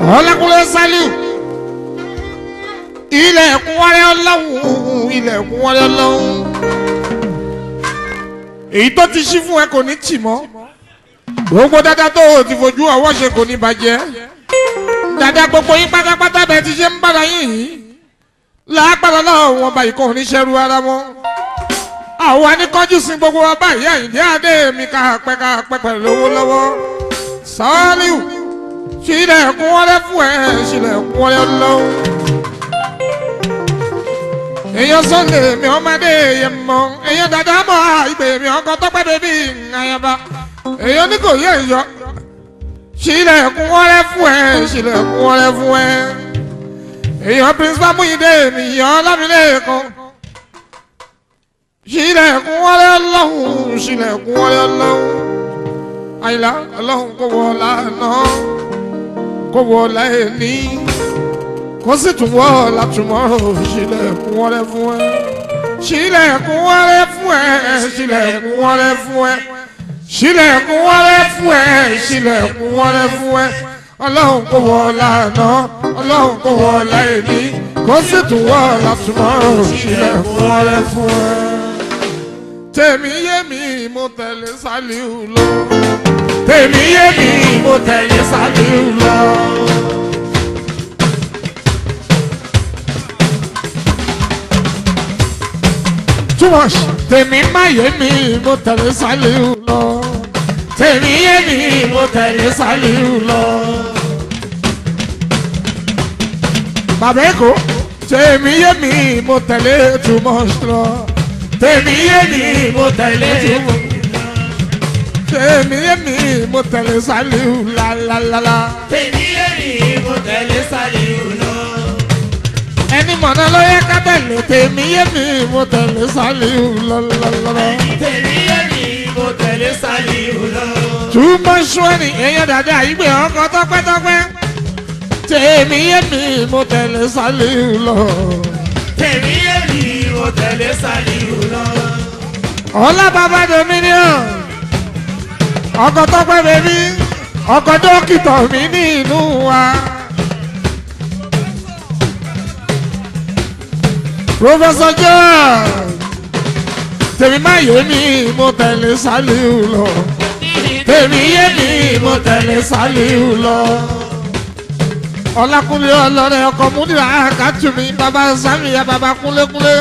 ọlákùnrin sálíù ilẹ̀kùn wọlé ọlọ́run ilẹ̀kùn wọlé ọlọ́run èyí tó ti ṣí fún ẹ kò ní tì mọ́ gbogbo dáadáa tó o ti fojú ọwọ́ ṣe kò ní bàjẹ́ dáadáa gbogbo yín pátápátá bẹ́ẹ̀ ti ṣe ń bára yín yìí lágbára náà wọn bá ìkọ́ oníṣẹ́rú ara wọn àwọn aníkọ́jú sí gbogbo ọba ìyá ìdí adé mi ká pẹ́ ká pẹ́ pẹ̀lú owó lọ́wọ́ sọ́ọ́líù ṣílẹ̀kùn wọlé fún ẹ ṣílẹ̀kùn wọlé lọ́wọ́ èèyàn sọ́lẹ̀ mi ọmọdé yẹn mọ́ èèyàn dàda mọ́ ìgbè mi ọkọ̀ tọ́pẹ́ bèbí àyàbá èèyàn ní kò yẹ ìyọ ṣílẹ̀kùn wọlé fún ẹ ṣílẹ̀kùn wọlé fún ẹ èèyàn principal Múyìndé mi yọ Ọlámilékan ṣílẹ̀kùn wọlé ọlọ́run ṣílẹ̀kùn wọlé ọlọ́run àyìnlá ọlọ́run kò wọ lánàá kò wọ láìní kó sì tún wọ́ látúmọ̀ ṣílẹ̀kùn wọlé fún ẹ ṣílẹ̀kùn wọlé fún ẹ ṣílẹ̀kùn wọlé fún ẹ ṣílẹ̀kùn wọlé fún ẹ ṣílẹ̀kùn wọlé fún ẹ ọlọ́run kò wọ lánàá ọlọ́run kò wọ láìní kó sì tún wọ́ látúmọ̀ ṣílẹ̀kùn wọlé fún ẹ tèmi yé mi mo tẹ̀lé Sàlíù lọ tèmi yé mi mo tẹ̀lé Sàlíù lọ. too much. tèmi má yé mi mo tẹ̀lé Sàlíù lọ. tèmi yé mi mo tẹ̀lé Sàlíù lọ. bàbá èkó tèmi yé mi mo tẹ̀lé too much lọ. tèmi yé mi mo tẹ̀lé too much lọ. tèmi yé mi mo tẹ̀lé Sàlíù lálálálá. tèmi yé mi mo tẹ̀lé Sàlíù lọ. ẹni mọ̀nà ló yẹ ká tẹ̀lé tèmi yé mi mo tẹ̀lé Sàlíù lọ́lọ́lọ́lọ́. tèmi yé mi mo tẹ̀lé Sàlíù lọ. túmọ̀ sọ́ọ̀nì èèyàn dàda ìgbé ọkọ̀ tọ́pẹ́tọ́pẹ́. tèmi yé mi mo tẹ̀lé Sàlíù lọ. tèmi yé mi mo tẹ̀lé Sàlíù lọ. ọlá bàbá dominion ọkọ̀ tọ́pẹ́ bèbí ọkọ̀ dókítà mi ní inú wa. Professor John tèmi má yé mi mo tẹ̀lé Sàlíù lọ tèmi yé mi mo tẹ̀lé Sàlíù lọ. Ọlákúnlé ọlọ́rẹ́ ọkọ̀ múlẹ̀ àkàtúmí bàbá Sàmìyà bàbá kúnlékúnlé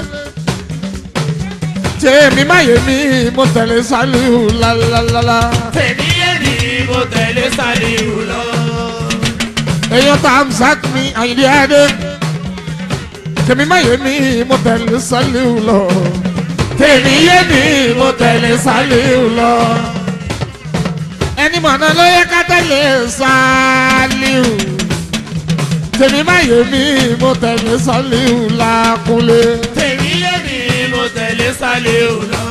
tèmi má yé mi mo tẹ̀lé Sàlíù lálálálá. tèmi yé mi mo tẹ̀lé Sàlíù lọ. èèyàn tá a sàk mi àyìnlé adé tèmi má yé mi mo tẹ̀lé Sàlíù lọ tèmi yé mi mo tẹ̀lé Sàlíù lọ. ẹni mọ̀nà ló yẹ ká tẹ̀lé Sàlíù tèmi má yé mi mo tẹ̀lé Sàlíù lákúnlé. tèmi yé mi mo tẹ̀lé Sàlíù lọ.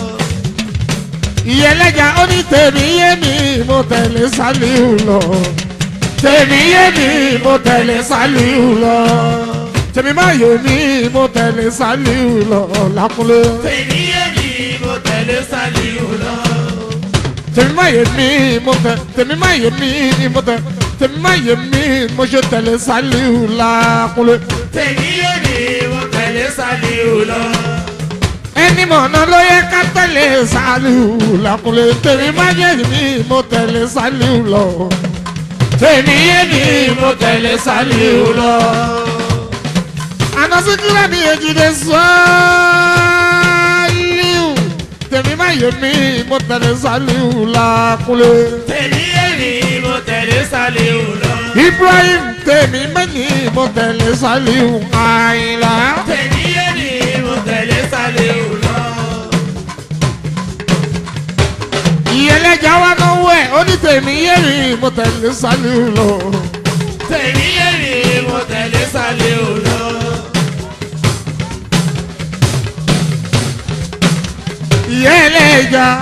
ìyẹlẹ́jà ó ní tèmi yé mi mo tẹ̀lé Sàlíù lọ tèmi yé mi mo tẹ̀lé Sàlíù lọ tèmi má yé mi mo tẹ̀lé Sàlíù lọ lákúnlé tèmi yé mi mo tẹ̀lé Sàlíù lọ. tèmi má yé mi mo tẹ tèmi má yé mi mo tẹ tèmi má yé mi mo ṣe tẹ̀lé Sàlíù lákúnlé tèmi yé mi mo tẹ̀lé Sàlíù lọ. ẹni mọ̀nà ló yẹ ká tẹ̀lé Sàlíù lákúnlé tèmi má yé mi mo tẹ̀lé Sàlíù lọ tèmi yé mi mo tẹ̀lé Sàlíù lọ. àná síkírà ní èjìdé Sàlíù tèmi má yé mi mo tẹ̀lé Sàlíù lákúnlé. tèmi yé mi mo tẹ̀lé Sàlíù lọ. Ibrahim tèmi mẹ́ni mo tẹ̀lé Sàlíù Àyìnlá. tèmi yé mi mo tẹ̀lé Sàlíù lọ. ìyẹlẹ́jà wa náwó ẹ̀ ó ní tèmi yé mi mo tẹ̀lé Sàlíù lọ. tèmi yé mi mo tẹ̀lé Sàlíù lọ. ìyẹlẹ́jà.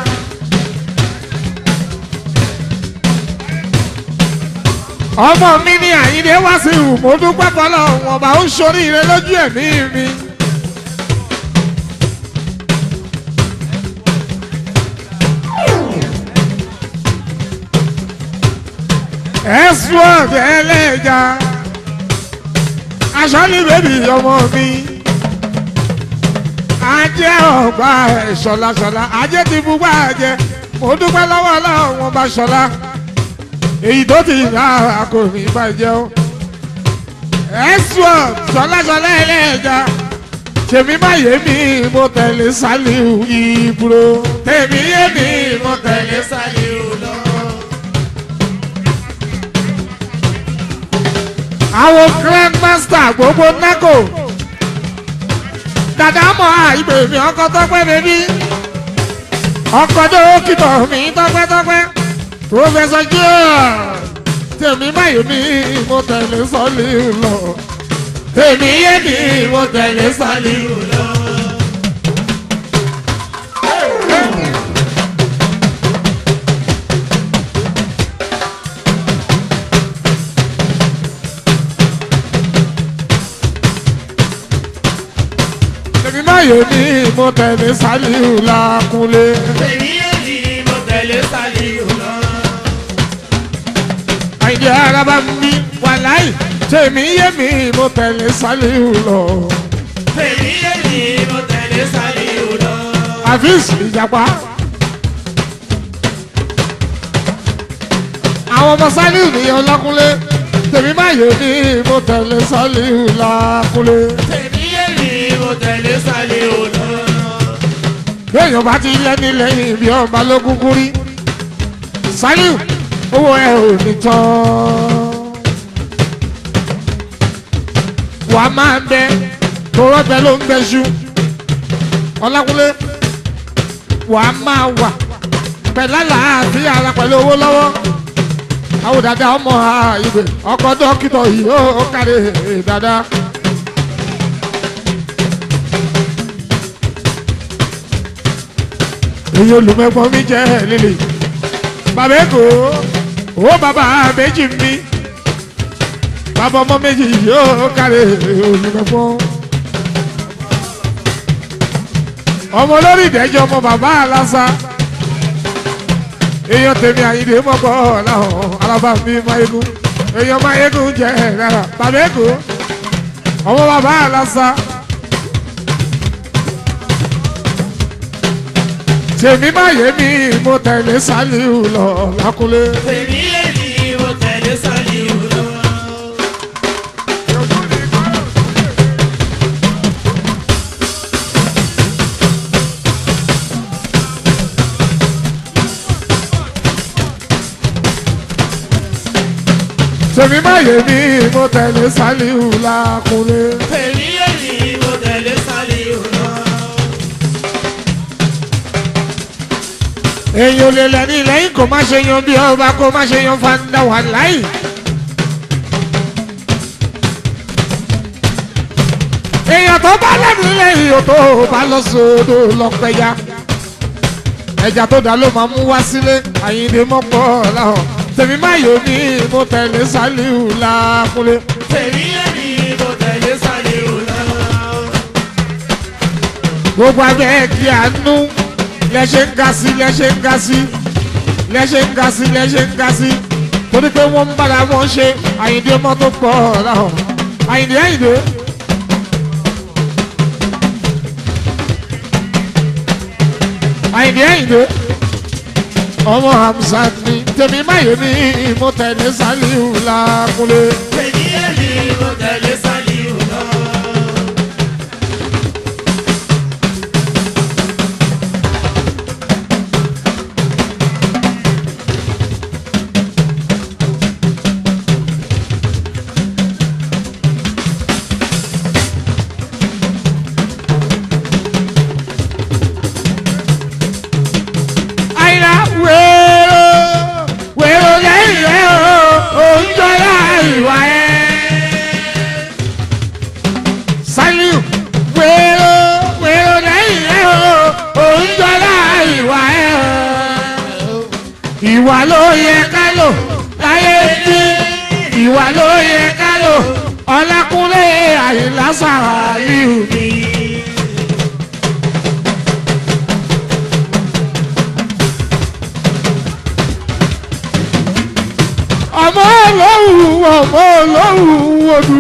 ọmọ mi ní Àyìndé wá sí ìhù mo dúpẹ́ fọlọ́ wọn bá ń ṣoríire lójú ẹ̀mí mi. ẹ̀sùn ọ̀dẹ ẹlẹ́ja aṣọ ní bèbí ọmọ mi ajé ọgbà ẹ̀ ṣọlaṣọla ajé ti búgbà jẹ mo dúpẹ́ lọ́wọ́ ọlọ́run wọn bá ṣọlá èyí tó ti rà kò ní bàjẹ́ o ẹ̀sùn ṣọlaṣọla ẹlẹ́ja tèmi má yé mi mo tẹ̀lé Sàlíù Ìbúrò tèmi yé mi mo tẹ̀lé Sàlíù lọ. àwọn grandmaster gbogbo nago dàdá mọ àìgbè mi ọkọ tọpẹ bẹbí ọkọ dókítà mi tọpẹtọpẹ professor joel tèmi má yé mi mo tẹ̀lé Sàlíù lọ tèmi yé mi mo tẹ̀lé Sàlíù lọ. tèmi má yé mi mo tẹ̀lé Sàlíù Lákúnlé. Tèmi èmi mo tẹ̀lé Sàlíù lọ. àìjẹ́ araba mi wàláì tèmi yé mi mo tẹ̀lé Sàlíù lọ. Tèmi èmi mo tẹ̀lé Sàlíù lọ. àfíìs ìjàpá. àwọn ọmọ Sàlíù nìyẹn Lákúnlé tèmi má yé mi mo tẹ̀lé Sàlíù Lákúnlé. Tèmi èmi mo tẹ̀lé Sàlíù lọ. béèyàn bá ti lẹ́ni lẹ́yìn bí ọba ló kúkú rí Sàlíù owó ẹ ò ní tán. wà á máa bẹ tòrọ bẹ ló ń bẹ ṣú Ọlákúnlé wà á máa wà pẹ̀lú àlàáfíà ara pẹ̀lú owó lọ́wọ́ àwọn dada ọmọ ìgbè ọkọ dókítà yìí ó kárí dada. èyí olùmẹ̀gbọ́n mi jẹ́ lílì bàbá èkó ó bàbá méjì mi bàbá ọmọ méjì yóò kárí olùmẹ̀gbọ́n. ọmọ lórí ìdẹ́jọ́ ọmọ bàbá aláṣà èèyàn tèmi àyíndé mọ́kọ́ ọ̀làhàn alábà mi máyégún èèyàn máyégún jẹ́ rárá bàbá èkó ọmọ bàbá aláṣà. tèmi má yé mi mo tẹ̀lé Sàlíù lọ Lákúnlé. Tèmi èmi mo tẹ̀lé Sàlíù lọ. tèmi má yé mi mo tẹ̀lé Sàlíù Lákúnlé. Tèmi èmi mo tẹ̀lé Sàlíù lọ. èèyàn lè lẹ́ni lẹ́yìn kó má ṣe yan bí ọba kó má ṣe yan fanda wà láì. èèyàn tó bá lẹ́nu lẹ́yìn o tó bá lọ sódò lọ́pẹ́yà ẹja tó dá ló máa mú wá sílé àyíndé mọ́pọ̀ láhọ̀ tèmi má yóò ní mo tẹ̀lé Sàlíù Lákúnlé. Tèmi èmi mo tẹ̀lé Sàlíù lọ. gbogbo abẹ́ kí àánú lẹ́ṣẹ̀ ń ga sí lẹ́ṣẹ̀ ń ga sí lẹ́ṣẹ̀ ń ga sí lẹ́ṣẹ̀ ń ga sí torí pé wọ́n ń bára wọn ṣe àyíndé mọ́tò pọ̀ láhọ̀ àyíndé àyíndé. àyìndé àyìndé ọmọ Hamzat ni tèmi máyé mi mo tẹ̀lé Sàlíù Lákúnlé. Tèmi èmi mo tẹ̀lé Sàlíù lọ. àyìnlá wéèrò wéèrò lẹ́yìn rẹ̀ o òǹjọ́lá ìwà ẹ̀. Sàlíù wéèrò wéèrò lẹ́yìn rẹ̀ o òǹjọ́lá ìwà ẹ̀. ìwà ló yẹ ká lò láyé bí ìwà ló yẹ ká lò Ọlákúnlé Àyìnlá Sàlíù mi. ọmọ olóhùn ọmọ olóhùn odù.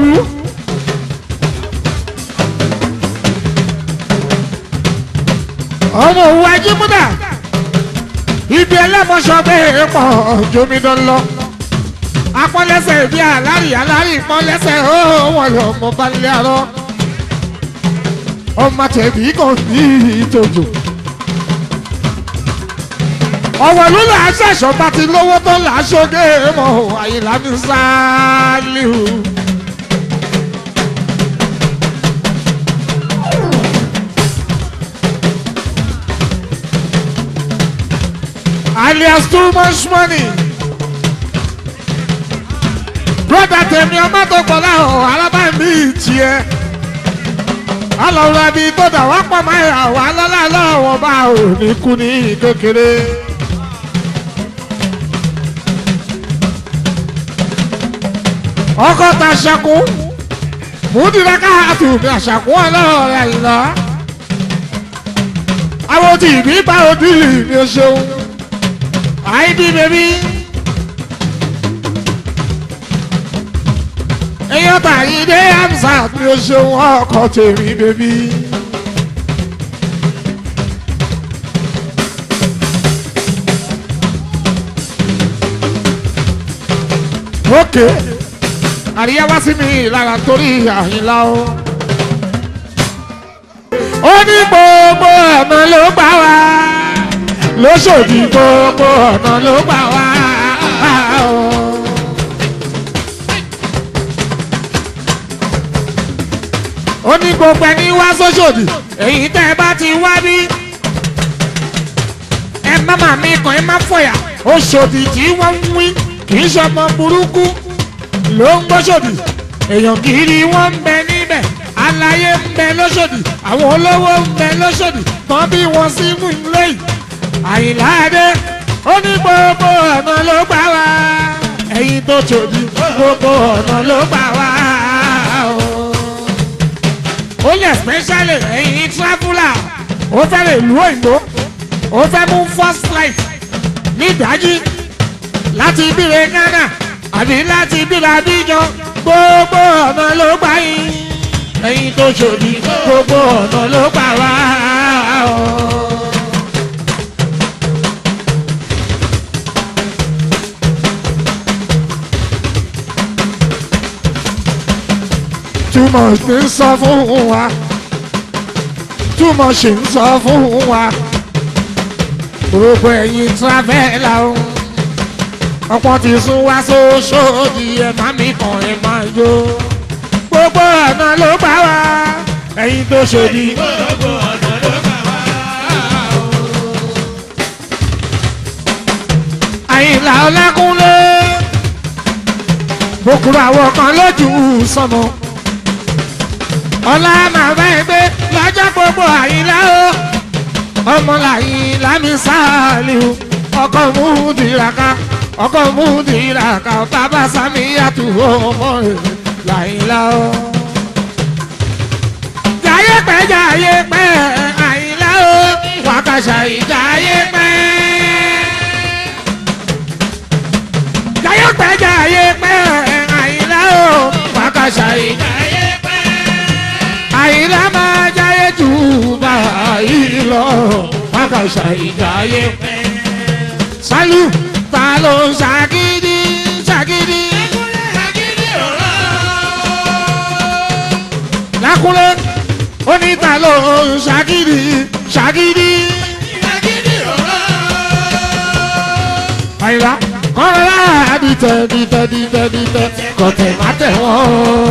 ọmọ òwú ajímúdà ibi ẹlẹ́mọ̀ṣọ́ bẹ́ẹ̀ pọ̀ jomidán lọ apọ́lẹ́sẹ̀ bí alárì alárì pọ́lẹ́sẹ̀ ó wọ́n lọ mọ balẹ̀ arọ́ ọmọ tẹ̀bí kan ní ìtòjò ọ̀wọ̀ ló là á ṣẹ̀ṣọ́ bá ti lówó tó là á ṣoge mọ́ àyìnlá mi sáálíù. alias too much money. broda tèmi ọmọ tó pọ̀ láhùn alábàámi tiẹ̀. alọ̀rọ̀ ẹbí tó dà wá pọ̀ máa yà wá lọ́la lọ́wọ́ bá ò ní kú ní kékeré. ọkọ̀ ta ṣẹ́kù múdìrẹ́ káàtù ní àṣàkù ọlọ́ọ̀rẹ́ ìlọ. àwọn tí ìbí bá òdìlì ní o ṣeun. àìdí bèbí. èèyàn tàyí dé amsat ní o ṣeun ọkọ̀ tèmi bèbí. ókè àríyá wá sí mi lára torí àyìnlá o. ó ní gbogbo ọ̀nà ló gbà wá lóṣòdì gbogbo ọ̀nà ló gbà wá. ó ní gbogbo ẹni wá sóṣòdì èyí tẹ́ ẹ bá ti wá bí ẹ má má mi kàn ẹ má fọyà Òṣòdì tí wọ́n ń wí kì í ṣọmọ burúkú ló ń gbóṣòdì èèyàn kiri wọ́n ń bẹ níbẹ̀ aláyé ń bẹ lóṣòdì àwọn olówó ń bẹ lóṣòdì tán bí wọ́n sí mú ilé yìí àyìnláàdé ó ní gbogbo ọ̀nà ló gbà wá ẹ̀yin tó ṣòdì gbogbo ọ̀nà ló gbà wá ó lè especially ẹ̀yin traveller ó fẹ́ lè lu òyìnbó ó fẹ́ mú first flight ní ìdájí láti ibìrè Ghana àbí láti ibìrè Abidjan gbogbo ọ̀nà ló gbà yín ẹ̀yin tó ṣòdì gbogbo ọ̀nà ló gbà wá. túmọ̀ sí ń sọ fún wa túmọ̀ sí ń sọ fún wa gbogbo ẹ̀yin tíráfẹ́lá o ọ̀pọ̀ ti sún wá sóṣòdì ẹ̀ má mi kàn ẹ̀ máa yó gbogbo ọ̀nà ló gbà wá ẹ̀yin tó ṣòdì. gbogbo ọ̀nà ló gbà wá. àyìnlá ọlákúnlé bókúrò àwọn kan lójú sọmọ ọlá màmá ẹgbẹ́ lọ́jọ́ gbogbo àyìnlá o ọmọ làyìn lámì sáàlì o ọkọ mú dìraka ọkọ mú dìraka bàbá sami yàtú ọmọ rẹ làyìnlá o. jayé pẹ́ jayé pẹ́ àyìnlá o wákàṣà ìjayé pẹ́. jayé pẹ́ jayé pẹ́ àyìnlá o wákàṣà ìjayé ayé pẹ́. àyìnlá máa jayé jù báyìí lọ wákàṣà ìjayé pẹ́. sálù ta ló ń ṣàgídí ṣàgídí agídí ọ̀rọ̀. lákúnlé ó ní ta ló ń ṣàgídí ṣàgídí. agídí ọ̀rọ̀. àyìnlá kọ́ńtà dìtẹ̀ dìtẹ̀ dìtẹ̀ dìtẹ̀ kọ̀tẹ̀ má tẹ̀ wọ́n.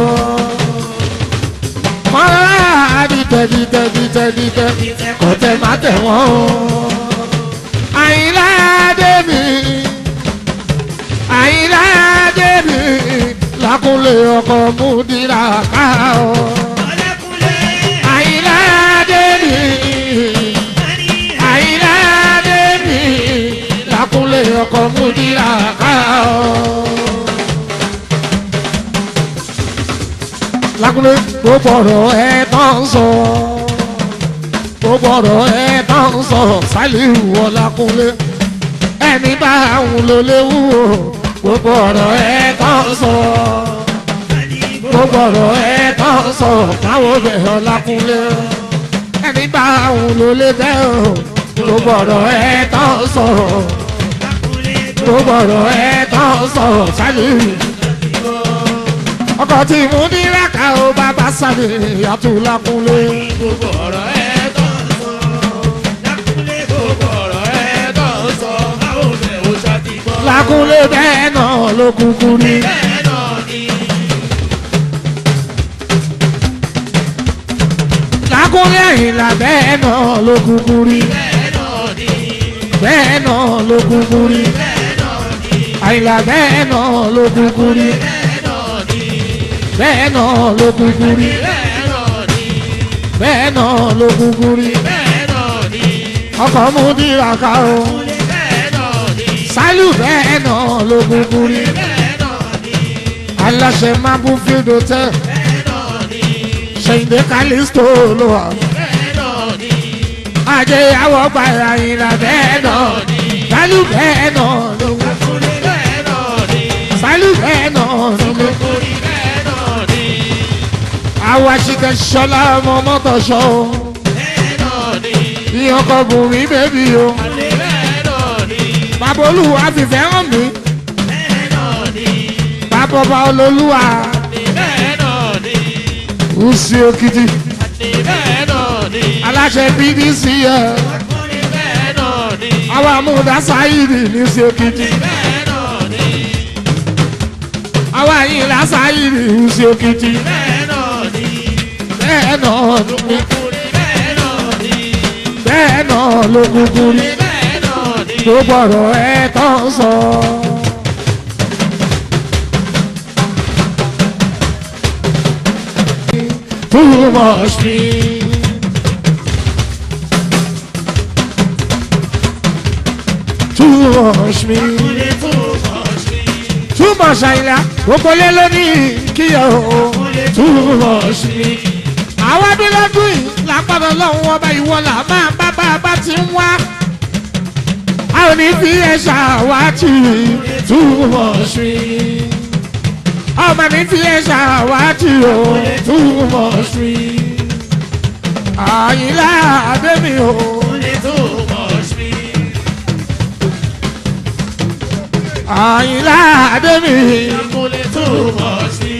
kọ́ńtà dìtẹ̀ dìtẹ̀ dìtẹ̀ dìtẹ̀ kọ̀tẹ̀ má tẹ̀ wọ́n. àyìnlá débi àyìnlá débi lákúnlé ọkọ̀ múdìrà ká o. ọlẹ́kùnlé. àyìnlá débi àyìnlá débi lákúnlé ọkọ̀ múdìrà ká o. lákúnlé gbogbo ọ̀rọ̀ ẹ̀ tán sọ gbogbo ọ̀rọ̀ ẹ̀ tán sọ sálíù ọlákúnlé ẹni bá àwọn ló léwu o gbogbo ọ̀rọ̀ ẹ̀ tán sọ gbogbo ọ̀rọ̀ ẹ̀ tán sọ káwọn bẹ̀rẹ̀ ọlákúnlé ẹni bá òun ló lé tẹ́ o gbogbo ọ̀rọ̀ ẹ̀ tán sọ gbogbo ọ̀rọ̀ ẹ̀ tán sọ sálẹ̀ ọkọ̀ tí mo ní rákà ó bàbá sálẹ̀ yàtọ̀ lákúnlé gbogbo ọ̀rọ̀ ẹ̀ tó ń sọ. Lákúnlé gbogbo ọ̀rọ̀ ẹ̀ tó ń sọ. Báwo bẹ̀ ó ṣàti gbọ́? lákúnlé bẹ́ẹ̀ náà ló kúkú rí. Bẹ́ẹ̀ náà ni. lákúnlé àyìnlá bẹ́ẹ̀ náà ló kúkú rí. Bẹ́ẹ̀ náà ni. bẹ́ẹ̀ náà ló kúkú rí. Bẹ́ẹ̀ náà ni. àyìnlá bẹ́ẹ̀ náà ló kúkú rí. Bẹ́ẹ̀ náà ni. bẹ́ẹ̀ náà ló kúkú rí. Bẹ́ẹ̀ náà ni. bẹ́ẹ̀ náà ló kúkú rí. Bẹ́ẹ̀ náà ni. ọkọ̀ mú dìrà ká o. Bẹ́ẹ̀ náà ni. sálù bẹ́ẹ̀ náà ló kúkú rí. Bẹ́ẹ̀ náà ni. aláṣẹ máa bú fídò tẹ́. Bẹ́ẹ̀ náà ni. ṣèǹdé kálísítò ló wà. Bẹ́ẹ̀ náà ni. ajé àwọ̀ gba àyìnlá bẹ́ẹ̀ náà. sálù bẹ́ẹ̀ náà ló kúkú Lákúnlé bẹ́ẹ̀ náà ni. sálù bẹ́ẹ̀ náà ló kúkú Orí bẹ́ẹ̀ náà ni. àwọn àṣìkẹ́ ṣọlá ọmọ mọ́tò ṣọ́ o. Bẹ́ẹ̀ náà ni. ìyàn kan bùn mí bébí o. Alẹ́ bẹ́ẹ̀ náà ni. bàbá olúwa fìfẹ́ hàn mí. Bẹ́ẹ̀ náà ni. bàbá ọba olólùwà Bẹ́ẹ̀ náà ni. ùsì òkìtì. Bẹ́ẹ̀ náà ni. aláṣẹ bdc yẹ. Orí bẹ́ẹ̀ náà ni. àwọn amúdá sáyìdì ní ùsì òkìtì. Bẹ́ẹ̀ náà ni. àwọn àyìnlá sáyìdì ùsì òkìtì. Bẹ́ẹ̀ náà ni. bẹ́ẹ̀ náà ló ní. Orí bẹ́ẹ̀ náà ni. bẹ́ẹ̀ náà ló kúkú rí. Bẹ́ẹ̀ náà ni. gbogbo ọ̀rọ̀ ẹ̀ tán sọ. Too much me. Too much me. Ilé tó mọ̀ sí. Too much àyìnlá. Gbogbo lé lónìí kíyà o. Too much me. Àwọn abílọ́dún yìí lápapọ̀ lọ́hùn ọba ìwọ là máa bá bá a bá ti ń wá. A ò ní fi ẹ̀ṣà wá tì í. Too much me. Ọmọ mi fi ẹ̀ṣà wá tì o. Too much me. Àyìnlá Adémi o. Ilé tó mọ̀ sí. Àyìnlá Adémi. Ilé tó mọ̀ sí.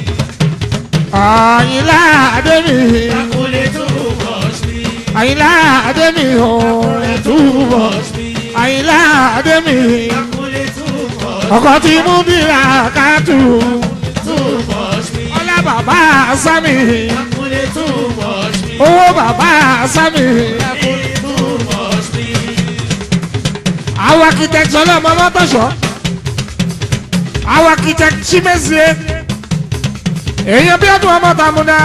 Àyìnlá Adémi. Ilé tó mọ̀ sí. Àyìnlá Adémi o. Too much me. Àyìnlá Adémi. Ilé tó mọ̀ Ọkọ tí mú bíra kátù. tó mọ̀ sí. Ọlá bàbá Sámi. Ilé tó mọ̀ sí. Owó bàbá Sámi. Ilé tó mọ̀ sí. Àwọn architect ọlọ́mọ mọ́tòṣọ́. Àwọn architect Chimezie. Èèyàn bí ọdún ọmọ tàmúdá.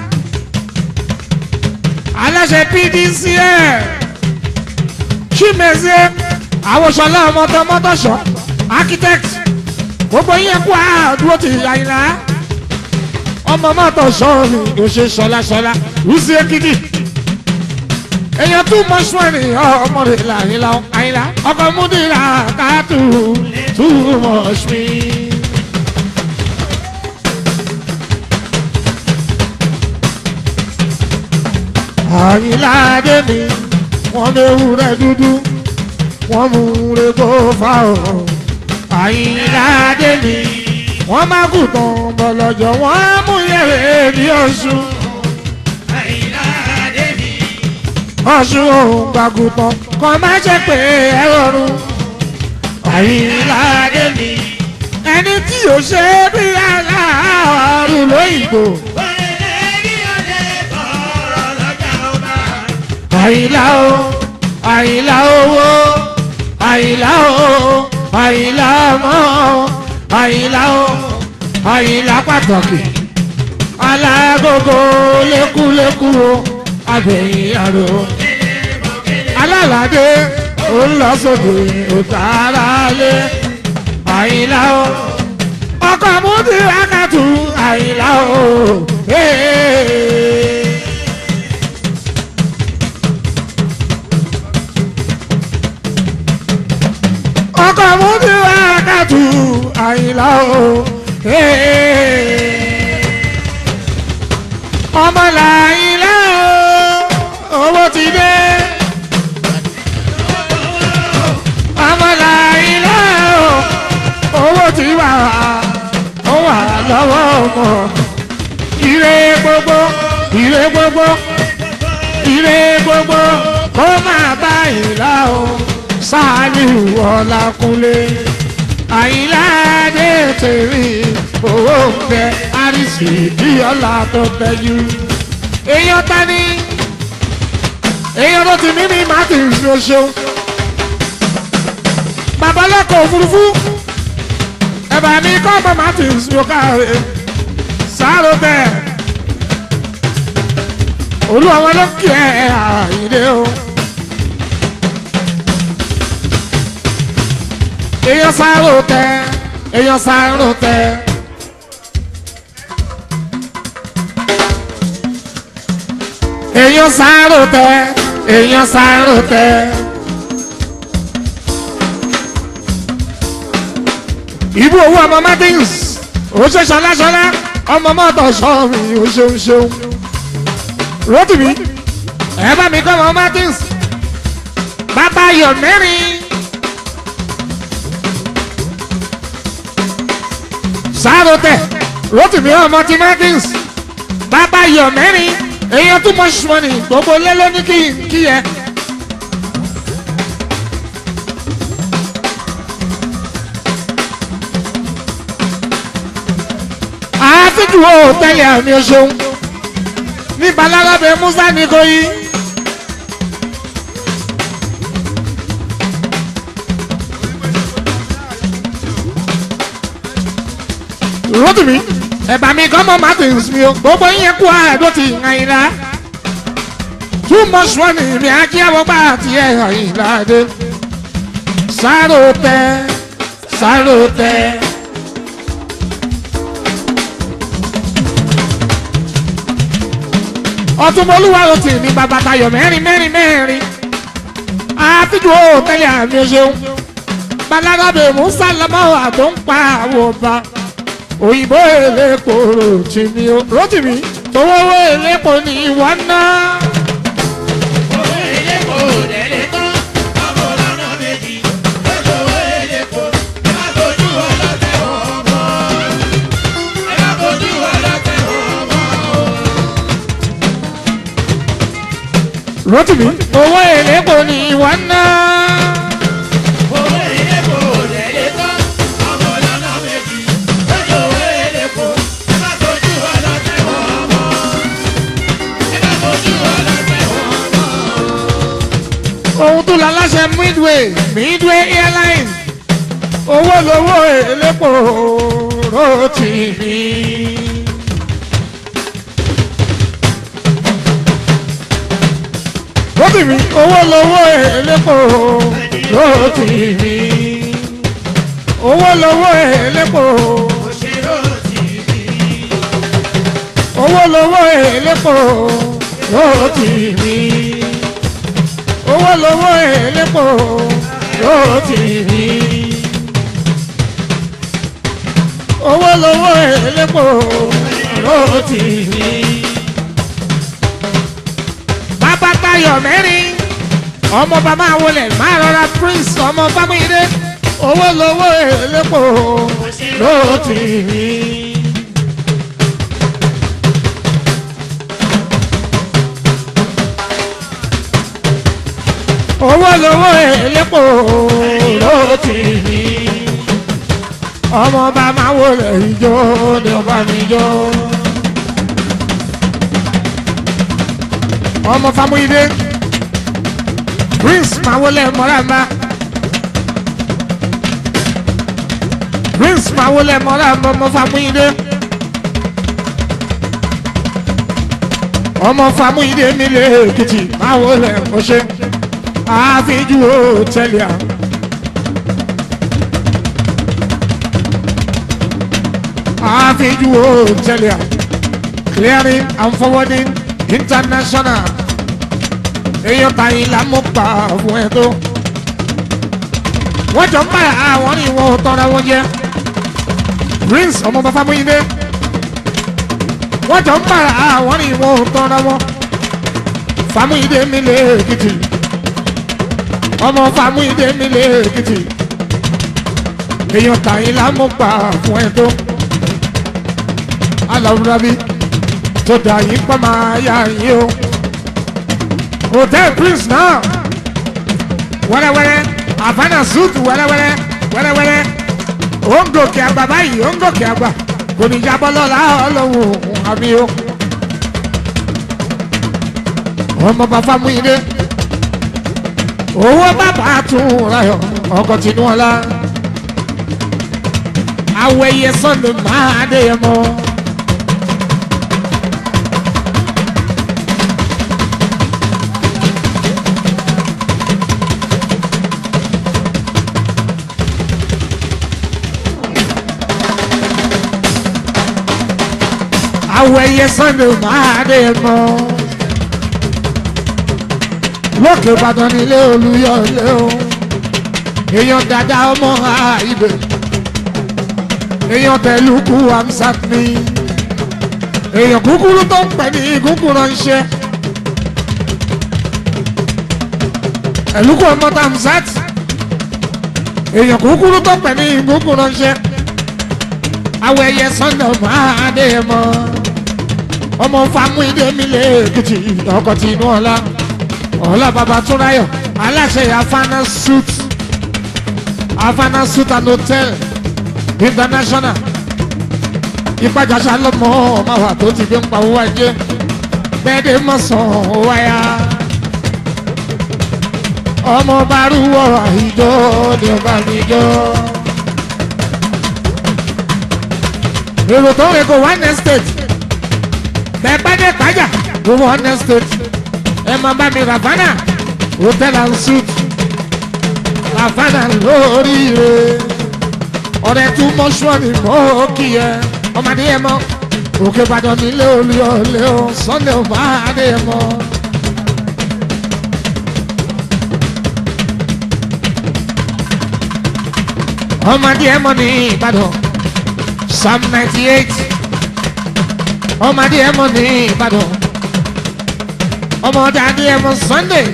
Aláṣẹ PDC ẹ̀. Chimezie. Àwọn ṣọlá ọmọ tó mọ́tòṣọ́. Architect. Gbogbo yẹn kú àdúró ti àyìnlá. Ọmọ mọ́tòṣọ́ ni kò ṣe ṣọlá ṣọlá. Rúsí Ekiti èèyàn tún mọ sùn ẹni ọmọ rẹ làyìnlá àyìnlá ọkọ múdìrà kàtó too much me. àyìnlá adé mi wọ́n léwu rẹ̀ dúdú wọ́n mú rẹ̀ kó fà ó. àyìnlá adé mi wọ́n má kú tán bọ̀lọ̀jọ̀ wọ́n mú yẹ̀rẹ̀ bí ọ̀ṣun. Àyìnlá Adébí. ọ̀ṣun òun gbàgùtàn kan má ṣe pé ẹ rọrùn. àyìnlá Adébí. ẹni tí ò ṣe é bí aláàárù lóyìnbó. Òrèlè ní ọdẹ tọrọ lọ́jà ọba. àyìnlá o àyìnlá owó àyìnlá o àyìnlá ọmọ àyìnlá o àyìnlá pàtàkì alágógó lékúlékú o abẹ̀yìn àrò alálàdé olùlọ́sọ̀dọ̀ òtàrà lé àyìnlá o ọkọ̀ múdi rákàtú àyìnlá o. Hey. ọkọ̀ múdi rákàtú àyìnlá o ọmọ làyìnlá o owó ti dé ọmọ làyìnlá o owó ti wà ó wà lọ́wọ́ ọmọ ire gbogbo ire gbogbo ire gbogbo kó máa bá ìlà o sáàlù ọ̀làkúnlé àyìnlá dé tèmi owó ń bẹ àrísì bí ọ̀là tó bẹ̀jú. èèyàn ta ni èèyàn ló ti mímí martin ṣoṣo babalẹ́kọ̀ọ́ òfurufú ẹ̀bà mi kọ́ ọmọ martin ṣoṣo sáró bẹ́ẹ̀ olú àwọn lókè ẹ̀ àyìnlé o. èèyàn sáró tẹ èèyàn sáró tẹ. èèyàn sáró tẹ èèyàn sáró tẹ. ìbú owó ọmọ martins ó ṣe ṣọláṣọlá ọmọ mọ́tò sọ́ọ̀mì ó ṣeun ṣeun. rotimi ẹ bá mi kọ́ ọmọ martins bàbá yọ̀ mẹ́rin. sárótẹ rotimi ọmọ ti martins bàbá yọ mẹ́rin èèyàn too much money gbogbo lélẹ ní kí kí yẹ. àtijọ́ ò tẹ́lẹ̀ àmì ọ̀ṣun ní balarabe musa nìkòyí. rotimi ẹ̀bà mi kọ́ mọ́ martins mi o gbogbo yín kú àádó ti àyìnlá too much money mi àjí àwọ̀gbà àti ẹ̀ àyìnlá dé sáró tẹ sáró tẹ. ọtúnmọlúwa ló ti ní bàbá tayọ mẹ́rin mẹ́rin mẹ́rin àfijọ́ tẹ́lẹ̀ àmì ṣeun balarabe musa lamọ́ àtó ń pa àwọn ọba òyìnbó èlépo rotimi rotimi tówówó èlépo ní ìwọ náà. owó elépo lẹ́lẹ́ tán ọmọ lọ́nà méjì lọ́sọ̀wọ́ elépo ẹ má bójú ọlọ́tẹ̀ wọn mọ́ ẹ má bójú ọlọ́tẹ̀ wọn mọ́. rotimi owó èlépo ní ìwọ náà. owó elépo lẹ́lẹ́ tán ọmọ lọ́nà méjì lọ́sọ̀wọ́ elépo ẹ má bójú ọlọ́tẹ̀ wọn mọ́ ẹ má bójú ọlọ́tẹ̀ wọn mọ́. ohun tó la láṣẹ midway midway airline owó lowó èlépo rotimi. rotimi owó lowó èlépo rotimi. owó lowó èlépo òṣèré tìbí owó lowó èlépo rotimi. owó lowó èlépo rotimi. owó lowó èlépo rotimi. bàbá tayọ̀ mẹ́rin ọmọ bàbá wọlé máa rọra prince ọmọ bámúyídé owó lowó èlépo rotimi. owó lowó èlépo rotimi. ọmọ bá máa wọlé ìjọ ni ọba mi jọ. ọmọ famuyide prince máa wọlé mọ́ràmbá prince máa wọlé mọ́ràmbá ọmọ famuyide. ọmọ famuyide mi lè èkìtì máa wọlé ọṣẹ àfijù hòtẹ́lì à. àfijù hòtẹ́lì à. clearing and forwarding international. èèyàn tàyín là mú pa fún ẹ tó. wọ́n jọ ń bá àwọn ní wọn ò tọ́ra wọn jẹ́. prince ọmọ bàbá múyìndé wọ́n jọ ń bára àwọn ní ìwọ̀n tọ́ra wọn fàmúyìndé mi lé èkìtì ọmọ fàmúyìndé mi lé èkìtì èèyàn tàyín lámúgbà fún ẹ tó aláwùrábí tó dà yín pọ́ máa yá yín o hotel prince náà wẹ́rẹ́wẹ́rẹ́ havana suit wẹ́rẹ́wẹ́rẹ́ wẹ́rẹ́wẹ́rẹ́ ó ń gòkè àgbà báyìí ó ń gòkè àgbà kò ní jábọ́ lọ́la ọlọ́run àmì o ọmọ bàbá mú ilé owó bàbá tún rayọ ọkọ̀ tinú ọlá awẹyẹ sọ́nù máa dé yẹ mọ́. awẹyẹ sọ́nù máa dé yẹ mọ́. lókè ìbàdàn nílé olúyọlé o èèyàn dada ọmọ àìbè èèyàn tẹ̀lùkù amsat mi èèyàn kúkúrú tó ń pè ní ìgúnkù ránṣẹ́ ẹ̀lùkù ọmọ tamsat èèyàn kúkúrú tó ń pè ní ìgúnkù ránṣẹ́ awọ ẹyẹ sọ́nà máa dé mọ́ ọmọ famu ìdè mi lè kìtì ọkọ̀ tí inú ọ̀la ọ̀la bàbá túnráyọ̀ aláṣẹ afana suit afana suit and hotel international ìpàjàsá lọmọ ọmọ wa tó ti fi ń pa owó ajé bẹ́ẹ̀dẹ̀ mọ̀sán wáyà ọmọ barúwọ ìjọ ni ọba mi jọ. èrò tó ń kó one estate bẹ́ẹ̀ bá dé pàjà ló one estate ẹ máa bá mi ravana hotel and suite ravana lóríire ọ̀rẹ́ tún mọ́ṣúọ́nì mọ́ kí ẹ ọmọdé ẹ mọ́ òkè ìbàdàn nílé olùyọlé o sunday ọba adé ẹ mọ́. ọmọdé ẹ mọ́ ní ìbàdàn psalm ninety eight ọmọdé ẹ mọ́ ní ìbàdàn ọmọdé adé ẹ mọ́ sunday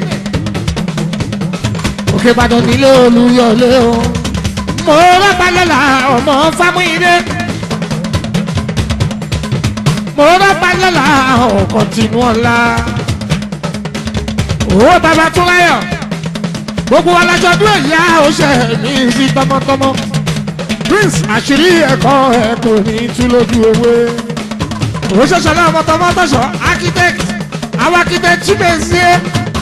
òkè ìbàdàn nílé olùyọlé o mo rọ́pàlọ́lá ọmọ fámúyídé mo rọ́pàlọ́lá ọkọ̀ tìǹú ọ̀la owó bàbá tún láyọ̀ gbogbo alájọ dúró ìyá oṣù mi sí tọmọtọmọ prince àṣírí ẹ̀kọ́ ẹ̀ kò ní tú lójú ewé òṣèṣẹ́ náà mọ́tọ́mọ́tọ́ṣọ́ architect àwọn architect chimezie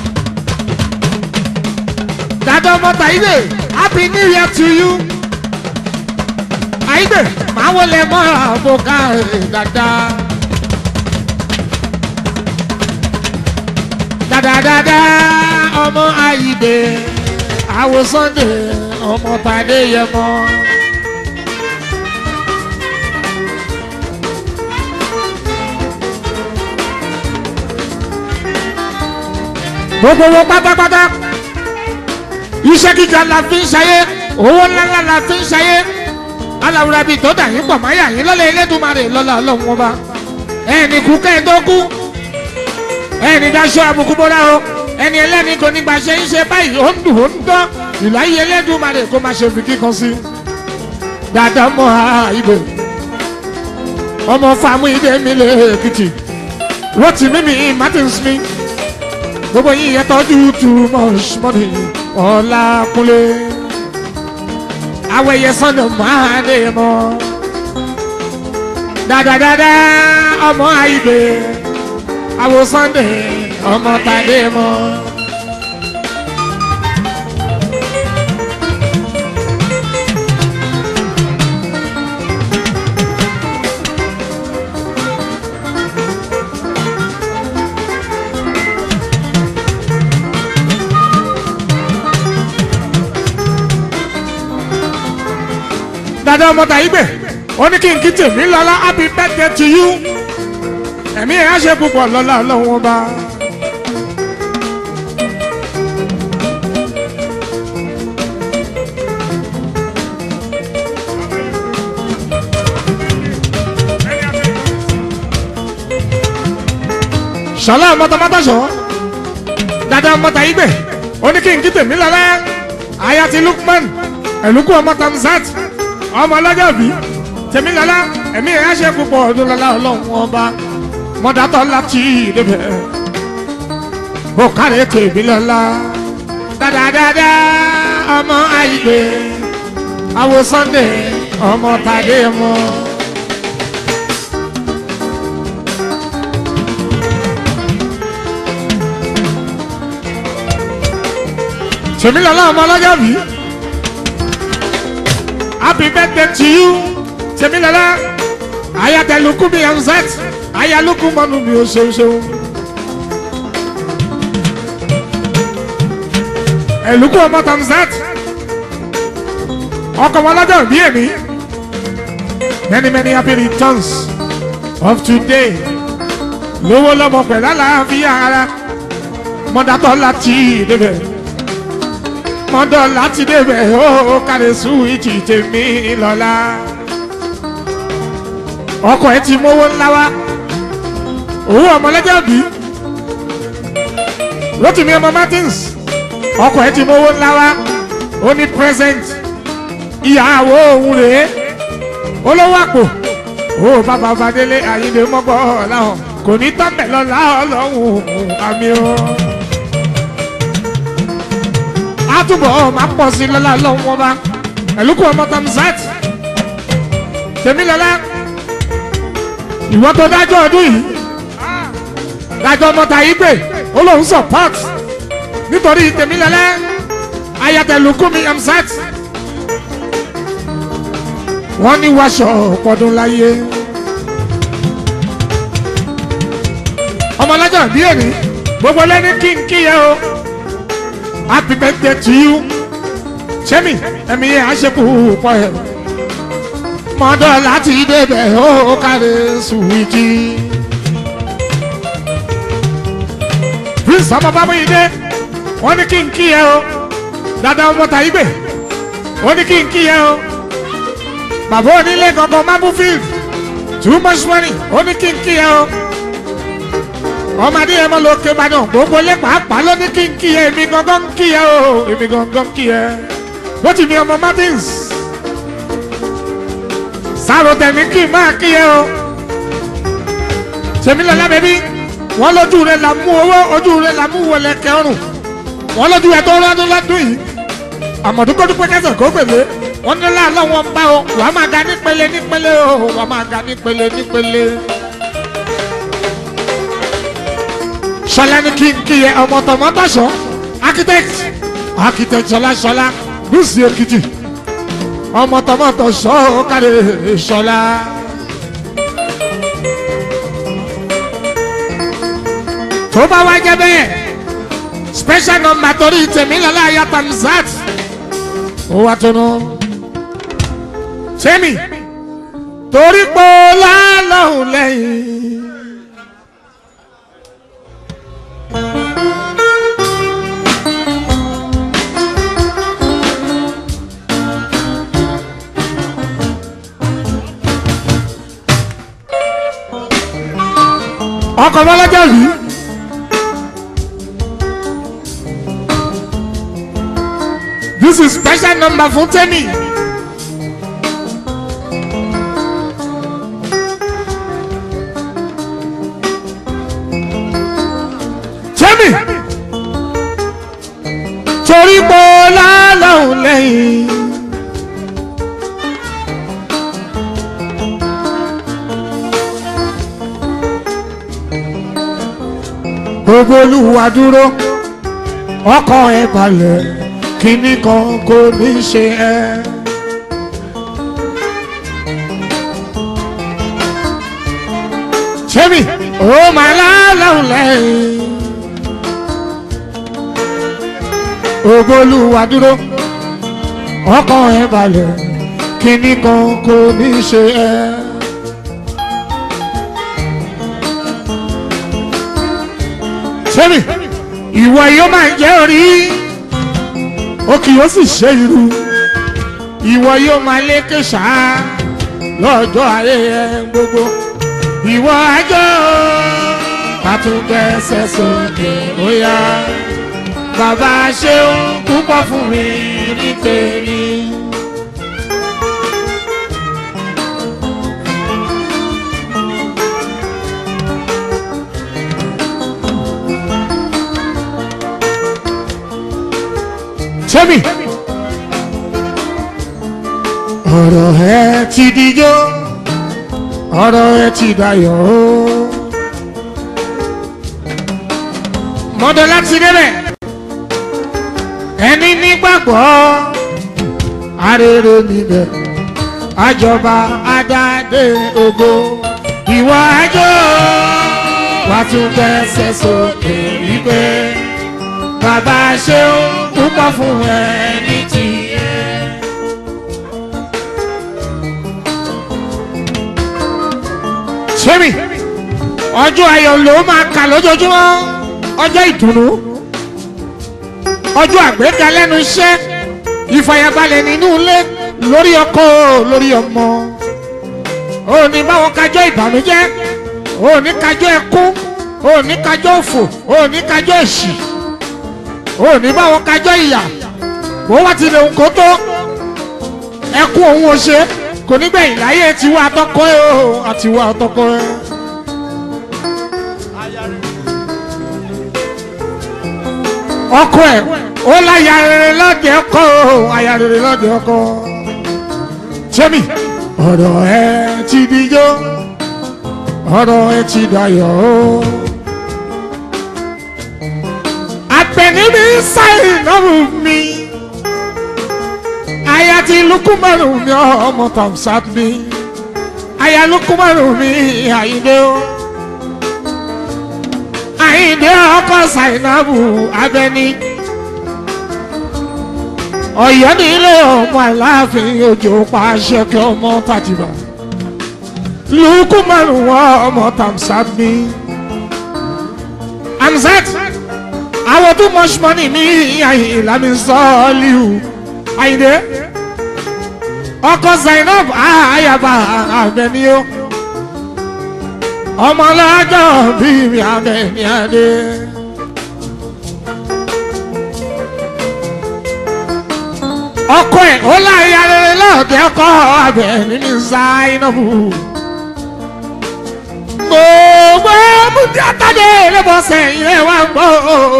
dada ọmọta ilé happy new year to you àìgbè máa wọlé mọ́ àbòká dada dada ọmọ àìgbè àwọ̀ sunday ọmọ tàdé yẹmọ. gbogbo wọn pátápátá iṣẹ́ kíkà la fi ń ṣayé owó ńláńlá la fi ń ṣayé aláwùrà bíi tó dà yín pọ̀ máyà yín lọ́lẹ̀ elédùnmarè lọ́la ọlọ́run ọba ẹnì kú kẹ́ẹ̀dógú ẹnì daṣọ àbùkù bọ́lá o ẹni ẹlẹ́ni kò ní gbàṣẹ ń ṣe báyìí ó ń dùn ó ń dán ìláyé elédùnmarè kó má ṣe fi kíkan sí dáadáa mọ́ ha ibè ọmọ fàmú ìdè mi lè èkìtì rotì mímì martin smith gbogbo yín yẹn tọ́jú too much money ọlákúnlé awẹyẹ sọnà máa dé mọ dáadáa ọmọ àìbè àwọ sunday ọmọ tàdé mọ. dada ọmọ tàyígbè ó ní kí n kí tèmi lọ́la happy birthday to you ẹ̀mí ẹ̀ á ṣe púpọ̀ lọ́la ọlọ́run ọba. ṣọlá mọ́tọ́mọ́tọ́ ṣọ́ dada mọ́tà igbe oníkìǹkì tèmi lọ́lá ayati lukman ẹ̀lúkú ọmọ tamzat ọmọ ọlọ́jọ́ bí tèmi lọ́lá ẹ̀mí ẹ̀ ṣe púpọ̀ ọdún lọ́lá ọlọ́run ọba mọ́dátọ́ láti ìdẹ́bẹ̀ ó kárẹ̀ tèmi lọ́lá dáadáa ọmọ àìgbé awo sunday ọmọ tàdé mọ́. tèmi lọ́lá ọmọ ọlọ́jọ́ bí happy birthday to you tèmi lọ́lá ayatollah mi anzat ayaluku mọ́nu mi ò ṣeun ṣeun. ẹ̀lùkù ọmọ tamzat ọkọ̀ wọn lọ́jọ́ bí èmi many many happy returns of today lówó lọ́mọ pẹ̀lú àlàáfíà ara mọ́dátọ́ láti débẹ̀ mọ́dọ̀ láti débẹ̀ ó kàlẹ́ súwìtì tèmi lọ́la ọkọ̀ ẹ ti mówó ńlá wá owó ọmọlẹ́jọ́ bí Rotimi ọmọ Martins ọkọ̀ ẹ ti mówó ńlá wá ó ní present ìyàwó òun rèé olówó àpò ó bàbá fadélé àyíndé mọ́gbọ́ ọ̀làhàn kò ní tọ́pẹ̀ lọ́la ọlọ́run àmì o. àtúbọ̀ máa pọ̀ sí lọ́la ọlọ́run wọn bá ẹ̀lúkù ọmọ tamzat tèmílọ́lá ìwọ́n tó dájọ́ ọdún yìí dájọ́ ọmọ tàyí pé ó lóun support nítorí tèmílọ́lá ayatollah amzat wọ́n ní wáṣọ ọ̀pọ̀dún láyé. ọmọlájà bí èmi gbogbo lẹ́ni kí n kíyẹ o happy birthday to you sẹ́mi ẹ̀mí yẹn á ṣe púpọ̀ ẹ̀ mọ́dọ̀ láti débẹ̀ ó kárẹ̀ sùwìtì. prince ọmọ bábú yìí dé wọ́n ní kí n kíyẹ o dada ọmọ tàyí gbè wọ́n ní kí n kíyẹ o bàbá onílé gangan mabu field too much money ó ní kí n kí ẹ o ọmọdé yẹn mọ lókè ìbàdàn gbogbo lé pàápàá ló ní kí n kí ẹ èmi gangan kí ẹ o èmi gangan kí ẹ bó ti mi ọmọ martins sáàrò tẹ̀mí kí n máa kí ẹ o tèmi lọ́la bẹ́bí wọ́n lójú rẹ̀ là mú owó ojú rẹ̀ là mú wọlé kẹrùn wọ́n lójú rẹ̀ tó rọ́dún lọ́dún yìí àmọ̀dúkọ́dúpẹ́ kẹsàn kó pèlè wọ́n ní láàlọ́ wọn bá o wà á máa ga nípele nípele o wà á máa ga nípele nípele. sọlá ní kí n kí yẹ ọmọ tọmọtọsọ architect architect sọlá sọlá lùsì èkìtì ọmọ tọmọtọsọ kárí sọlá. tó bá wá jẹ bẹ́ẹ̀ special number torí tèmi lọ́la yàtọ̀ nzat ó wá tunu sẹ́mi torí pé lálọ́hùn lẹ́yìn. ọkọ̀ bọ́lájà rí. This is special number fún Tẹ́mi. Tẹ́mi. Torí pé lálọ́hùn lẹ́yìn. Gbogbo olúwa dúró, ọkọ̀ ẹ̀ balẹ̀ kíní kan kò ní ṣe ẹ́. Ṣémi, ó máa láàlọ́hùn lẹ́yìn. Ògbólúwa dúró, ọkàn ẹ̀ balẹ̀, kíní kan kò ní ṣe ẹ́. Ṣémi, ìwọ yóò máa jẹ́ orí ó kì yóò sì ṣe irú ìwọ yóò máa lékè ṣá lọ́jọ́ ayé ẹ gbogbo ìwọ àjọ ká tún gbẹ́sẹ̀ sókè ó yá bàbá ṣeun púpọ̀ fún mi ní tèmi. sẹ́mi ọ̀rọ̀ ẹ ti dijó ọ̀rọ̀ ẹ ti dayọ̀ o. mọ́tò láti débẹ̀ ẹni nígbàgbọ́ arére níbẹ̀ àjọba adáde ògo ìwọ àjọ wàá tún gbẹ́sẹ̀ sókè wípé bàbá ṣeun púpọ̀ fún ẹni tí ẹ. sẹ́mi ọjọ́ ayọ̀ ló máa kà lójoojúmọ́ ọjọ́ ìdùnnú ọjọ́ àgbéga lẹ́nu iṣẹ́ ìfàyàbalẹ̀ nínú ilé lórí ọkọ lórí ọmọ òní báwọn kájọ ìbànújẹ́ òní kájọ ẹkún òní kájọ òfò òní kájọ èṣì òní báwọn kájọ ìyà bó wá ti lè kó tó ẹkún òun ò ṣe kò ní gbẹ̀yìn láyé tiwa àtọkọ ẹ o àtiwa àtọkọ ẹ. ọkọ ẹ ó láya rere lọ́dẹ ọkọ o aya rere lọ́dẹ ọkọ. sẹ́mi ọ̀rọ̀ ẹ ti dijó ọ̀rọ̀ ẹ ti dayọ̀ o. àgbẹ̀ni mi sáyìn náà mi aya ti lukumaru mi ọmọ tamsat mi aya lukumaru mi àyíndé o àyíndé ọkọ zainabu abẹni ọ̀yọ́ nílé ọmọ aláàfin òjò pàṣẹ kí ọmọ tàjìbà lukumaru ọmọ tamsat mi amzat àwọn too much money mi àyìn lámì sọ́ọ́lì àyìndé ọkọ zainab ayaba abẹni o ọmọlájọ bíi mi abẹni adé. ọkọ ẹ ó láyà rere lọ́ọ̀dẹ ọkọ abẹni ní zainabu. gbogbo múdí àtàdé lẹ́bọ̀ọ́sẹ̀ yẹn wá gbọ́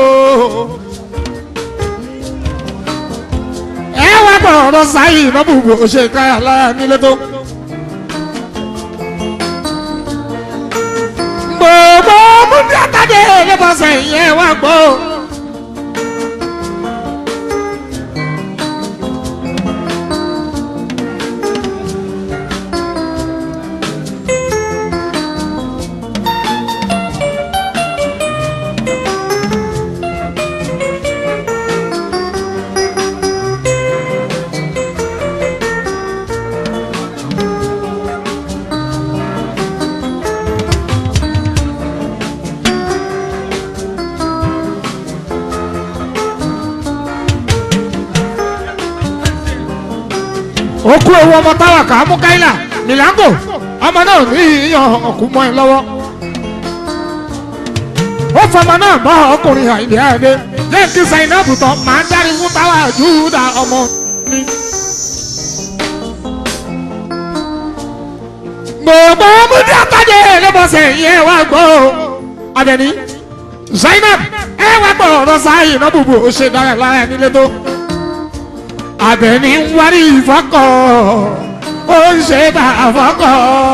ẹ wá gbọ́ ọ̀rọ̀ sáyé ìnáwó bò ṣe káyà láyà nílé tó. gbogbo múndí àtàdé lẹ́bọ̀ọ́sẹ̀ yẹn wá gbọ́. okú ewu ọmọ táwa kà á mú káyìlà milango ọmọ náà ní ìyàn ọkù mọ́ ẹ lọ́wọ́ ó fọmọ náà bọ́ ọkùnrin àìlè àdé lẹ́yìn tí zainabu tán máa ń dárí fún táwa júdà ọmọ mi. gbogbo múdí àtàdé lẹ́bọ̀sẹ̀ yẹn wá gbọ́ abẹni zainab ẹ wá gbọ́ ọ̀rọ̀ sáyìn náà bùbù ó ṣe dára lára nílé tó abẹni ń wárí ìfọkọ ó ń ṣe bá àfọkọ.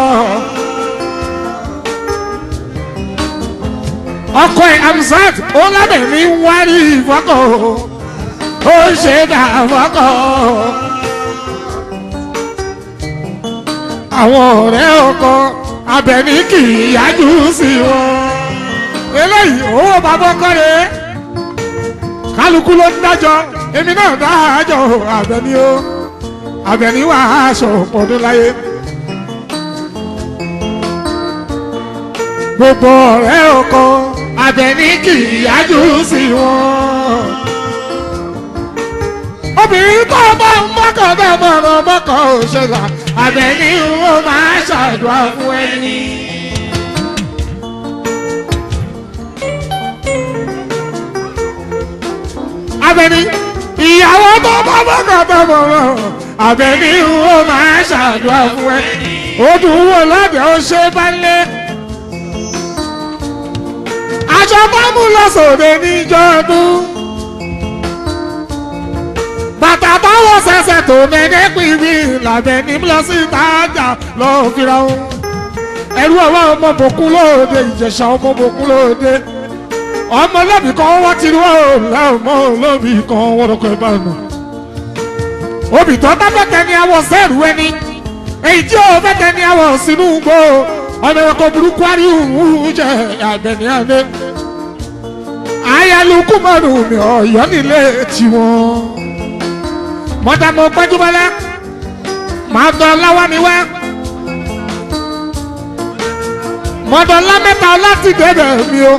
ọkọ ẹ amzat ó lábẹ̀ni ń wárí ìfọkọ ó ń ṣe bá àfọkọ. àwọn ọ̀rẹ́ ọkọ abẹni kì í yájú sí wọn. eléyìí owó bàbá ọkọ rẹ̀ kálukú ló ń dájọ́ èmi náà dájọ́ Àbẹ̀ní o Àbẹ̀ní wà aṣọ ọdún láyé. gbogbo ọ̀rẹ́ ọkọ Àbẹ̀ní kì í yájú sí wọn. obìnrin tó bá ń mọ́kàn bá mọ̀ràn mọ́kàn ò ṣẹlá Àbẹ̀ní ó máa ṣàdúrà fún ẹni. abẹni ìyàwó tó bá bọ́kọ̀ tó bọ̀ wọ́n abẹni ó máa ṣàdúrà fún ẹ ó dùn wò lọ́dẹ̀ ó ṣe bá lé aṣọ fámú lọ́sọ̀dẹ̀ níjọ́ ọdún bàtà táwọn ṣẹ̀ṣẹ̀ tó mẹ́lẹ́ pìbí làbẹ̀ni lọ sí ìtajà lọ́ọ́ fira wọn ẹrú ọwọ́ ọmọ bòkú lóde ìjẹ̀ṣà ọmọ bòkú lóde ọmọ lóbì kan wọ́n ti wọ́ ọmọ lóbì kan wọ́n lọ́kọ̀ ẹ̀ bá nù. obì tó bá fẹ́kẹ́ ni àwọ̀ sẹ́ẹ̀rù ẹni èyí tí ó fẹ́kẹ́ ni àwọ̀ sínú gbó ọmọ ẹ̀kọ́ burúkú àríwú jẹ́ àbẹ̀ní àná. ayálukú mọ́rùn mi ọ̀yọ́ nílé tiwọn. mọ́tàmọ́ gbẹ́júmọ́lá màá dán láwa mi wá mọ̀dọ̀lá mẹ́ta láti débẹ̀ mi o.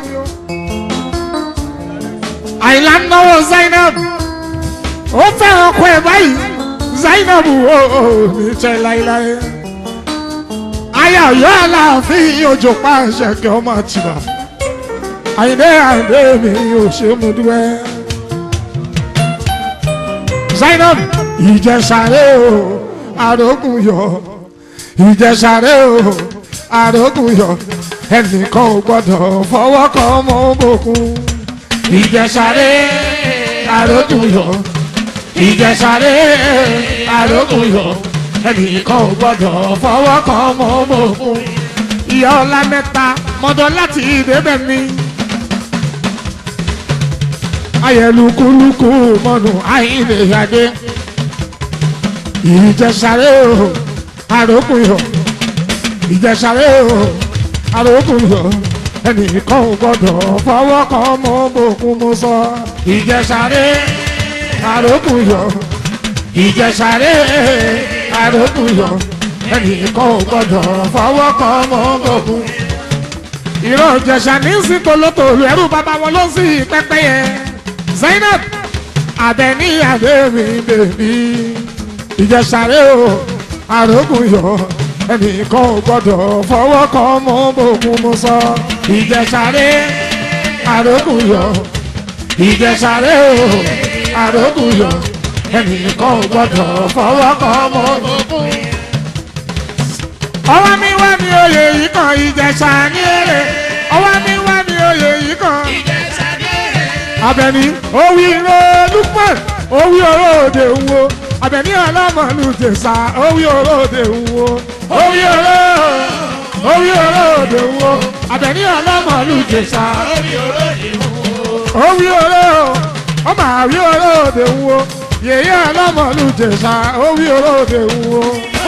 àìlá náwó zainab ó fẹ́ràn ọkọ ẹ̀ báyìí zainab ó ó ní tẹ́ láéláé. aya ọ̀yọ́ aláàfin òjò pàṣẹ kí ọmọ àtìbà àyìnbé àyìnbé mi ò ṣe mú dúẹ́. zainab ìjẹsàrẹ́ o àrògùn yọ ìjẹsàrẹ́ o àrògùn yọ ẹnìkan ò gbọdọ̀ fọwọ́ kan ọmọ òbòkun. ìjẹsàré àrògùn yọ ìjẹsàré àrògùn yọ ẹnìkan ò gbọdọ̀ fọwọ́ kan ọmọ òbòkun. ìyá ọlá mẹ́ta mọ́dọ̀ láti ìdébẹ̀ mi. ayẹlukuluku mọ́nu àìlè yàdé. ìjẹsàré àrògùn yọ ìjẹsàré o arókùn yọ ẹnìkan ò gbọdọ̀ fọwọ́ kan mọ́ bòkun mo sọ ìjẹsàré arókùn yọ ìjẹsàré arókùn yọ ẹnìkan ò gbọdọ̀ fọwọ́ kan mọ́ bòkun. ìrọ̀ ìjẹsà ní sí tolótòlù ẹrú bàbá wọn ló sì pẹ́pẹ́yẹ Zainab Abẹ́ní àbẹ́mi bèbí ìjẹsàré o arókùn yọ ẹnìkan ò gbọdọ̀ fọwọ́ kan mọ́ bòkun mo sọ. ìjẹsàré àrókùyọ ìjẹsàré o àrókùyọ ẹnìkan ò gbọdọ̀ fọwọ́ kan mọ́ bòkun. ọwọ́ mi wá ní oyè yìí kan ìjẹsà ní èrè ọwọ́ mi wá ní oyè yìí kan. Abẹ́ní owí lóòlùpẹ̀ owí olóòdè ń wo Abẹ́ní ọlọ́mọlù tẹ̀sà owí olóòdè ń wo orí oró orí olóòdè wo Àbẹ̀ní ọlọ́mọlú jẹ̀sà orí oró ọmọ àrí olóòdè wo yèyé ọlọ́mọlú jẹ̀sà orí olóòdè wo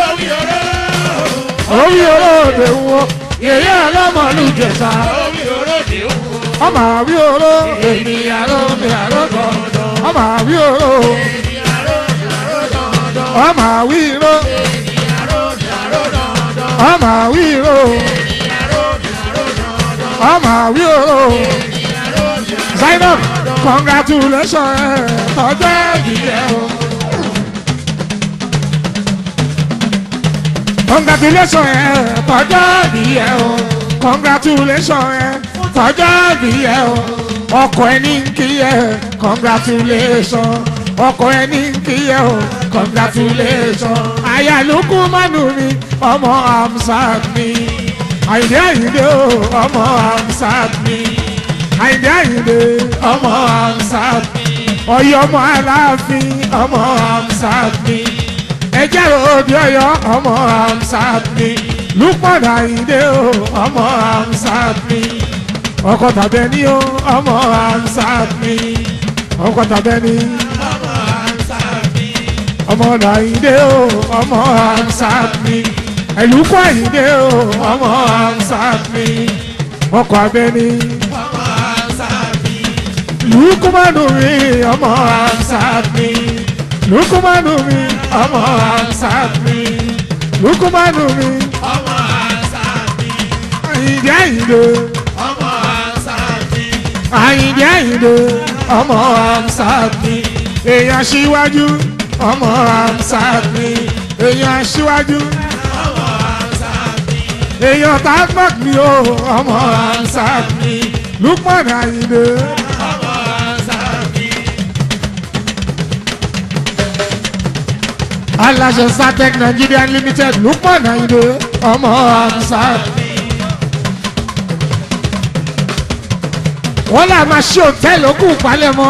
orí olóòdè wo yèyé ọlọ́mọlú jẹ̀sà ọmọ àrí oró èmi àró mi àró dọ̀dọ̀ ọmọ àrí oró ọmọ àrí oró ọmọ àwíró ọmọ àwíró Zainab congratulation ẹ tọjọ ìdílé o congratulation ẹ tọjọ ìdílé o congratulation ẹ tọjọ ìdílé o ọkọ ẹni ń kí ẹ congratulation ọkọ ẹni ń kí ẹ o congratulation ayálukú mánu mi ọmọ amsat mi àyìndé àyìndé o ọmọ amsat mi àyìndé àyìndé ọmọ amsat mi ọ̀yọ́ ọmọ aláàfin ọmọ amsat mi ẹjẹ òdi Ọ̀yọ́ ọmọ amsat mi lukman àyìndé o ọmọ amsat mi ọkọ tàbẹni o ọmọ amsat mi ọkọ tàbẹni ọmọ nàìjíríà o ọmọ ansat mi ẹlùkọ àyíndé o ọmọ ansat mi ọkọ abẹni lukumanu mi ọmọ ansat mi lukumanu mi ọmọ ansat mi lukumanu mi àyíndé àyíndé àyíndé àyíndé ọmọ ansat mi èèyàn síwájú ọmọ amsat mi èèyàn aṣíwájú èèyàn tagbọ́n mi o ọmọ amsat mi Lukman Ayinde aláṣẹ satec nigeria limited lukman ayinde ọmọ amsa. wọ́n là máa ṣe òtẹ́ẹ̀lì òkú palẹ̀mọ́.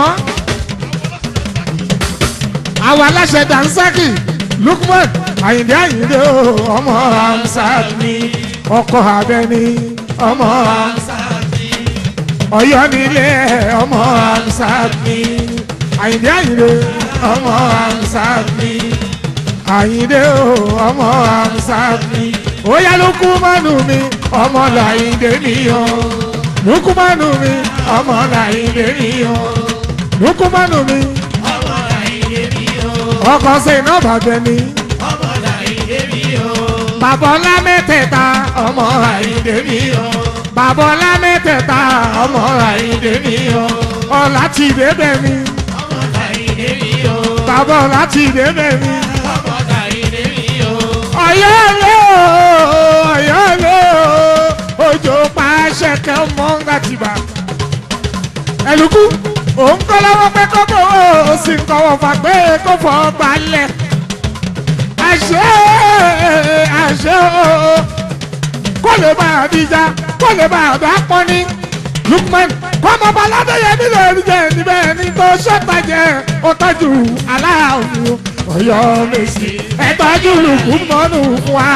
àwọn aláṣẹ dansaki lukman ayinde ayinde ọmọ amsa ni ọkọ abẹni ọmọ amsa ọyọ nílé ọmọ amsa ni ayinde ayinde ọmọ amsa ni àyíndé o ọmọ àmsáàmì ó yá lukumanu mi ọmọ làyíndé mi o lukumanu mi ọmọ làyíndé mi o lukumanu mi ọmọ làyíndé mi o ọkọ sínú bàbẹ mi ọmọ làyíndé mi o bàbá ọlá mẹ́tẹ̀ẹ̀ta ọmọ àyíndé mi o bàbá ọlá mẹ́tẹ̀ẹ̀ta ọmọ àyíndé mi o ọlá ti débẹ̀ mi ọmọ làyíndé mi o bàbá ọlá ti débẹ̀ mi. ọmọ làyíndé mi o ọ̀yọ́ lé o ọ̀yọ́ lé o òjò pa ṣẹ̀kẹ́ ọmọ ńgàtìbà. ẹ̀lùkú òun kọ́ lọ́wọ́ pé kókó o sì ń kọ́wọ́ fà pé kó fọ́ gbalẹ̀. àṣẹ àṣẹ o kó lè bá àbíjà kó lè bá àbá pọ́nì. Lukman kọ́mọ balade yẹn nílò ẹ̀ríjẹ níbẹ̀ ní tó ṣọ́tajẹ ó tọ́jú aláàfin ọ̀yọ́ mèsì ẹ̀ tọ́jú lukumanu fún wa.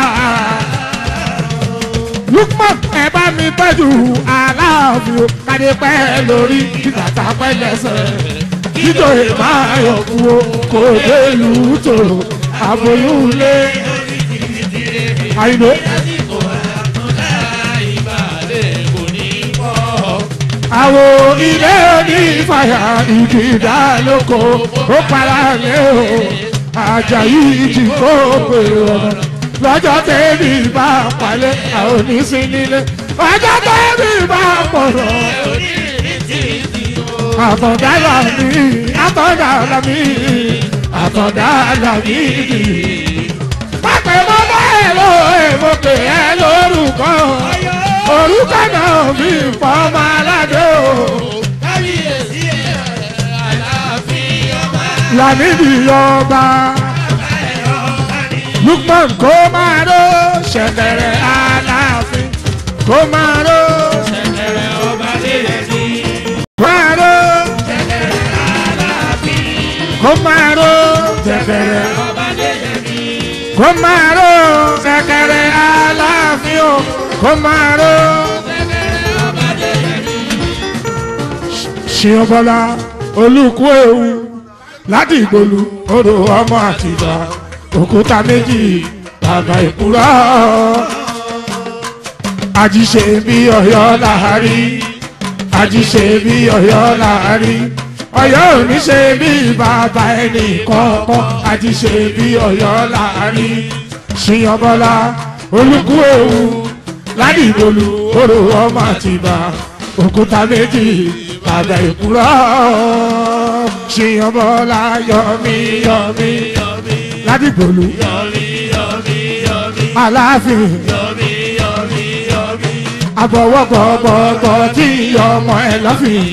Lukman ẹ bá mi tọ́jú aláàfin kàdé pẹ́ lórí kìtàtà pẹ́ lẹ́sẹ̀ kíjọ ìmọ̀ ayọ̀ fún o kò dé ìlú tòrò àbòyún lé. Àyìnbó. lásìkò àtúndà ìbàdàn kò ní pọ̀ àwo ilé onífàyà ìkìdá lóko ó para lé o àjàyí ìjì kó pèrè ọ̀nà lọ́jọ́ tẹ́bí bá palẹ̀ àwọn oníṣẹ́ nílé ọjọ́ tẹ́bí bá pọ̀rọ̀ àtọ̀dá mi àtọ̀dá mi àtọ̀dá mi. pápẹ́ mọ́ bẹ́ẹ̀ ló èmọ̀kẹ́ ẹ lórúkọ orúkọ náà fi fọmọ aládé o. kábíyèsí ẹ̀ aláàfin ọba Lámìdí ọba Lukman kó máa ró ṣẹ̀kẹ̀rẹ̀ aláàfin kó máa ró ṣẹ̀kẹ̀rẹ̀ ọba lélẹ̀ sí máa ró ṣẹ̀kẹ̀rẹ̀ aláàfin kó máa ró ṣẹ̀kẹ̀rẹ̀ ọba lélẹ̀ sí kó máa ró ṣẹ̀kẹ̀rẹ̀ aláàfin o kó máa ró. ṣẹ̀kẹ̀rẹ̀ ọba lélẹ̀ sí. ṣìyànbọ́lá olùkú ewu láti ìgbòlù odò ọmọ àtìgbà òkúta méjì bàbá ìkúrọ. àjíṣe bí ọ̀yọ́ làárí àjíṣe bí ọ̀yọ́ làárí ọ̀yọ́ ò ní ṣe bí bàbá ẹnì kọ̀ọ̀kan àjíṣe bí ọ̀yọ́ làárí ṣìyànbọ́lá olùkú ewu láti ìgbòlù odò ọmọ àtìgbà òkúta méjì bàbá ìkúrọ ṣìyàn bọ́lá yọmí yọmí ládìgbòlù aláàfin àbọ̀wọ́gbọ̀gbọ̀gbọ̀ tí ọmọ ẹ̀ lọ́fìn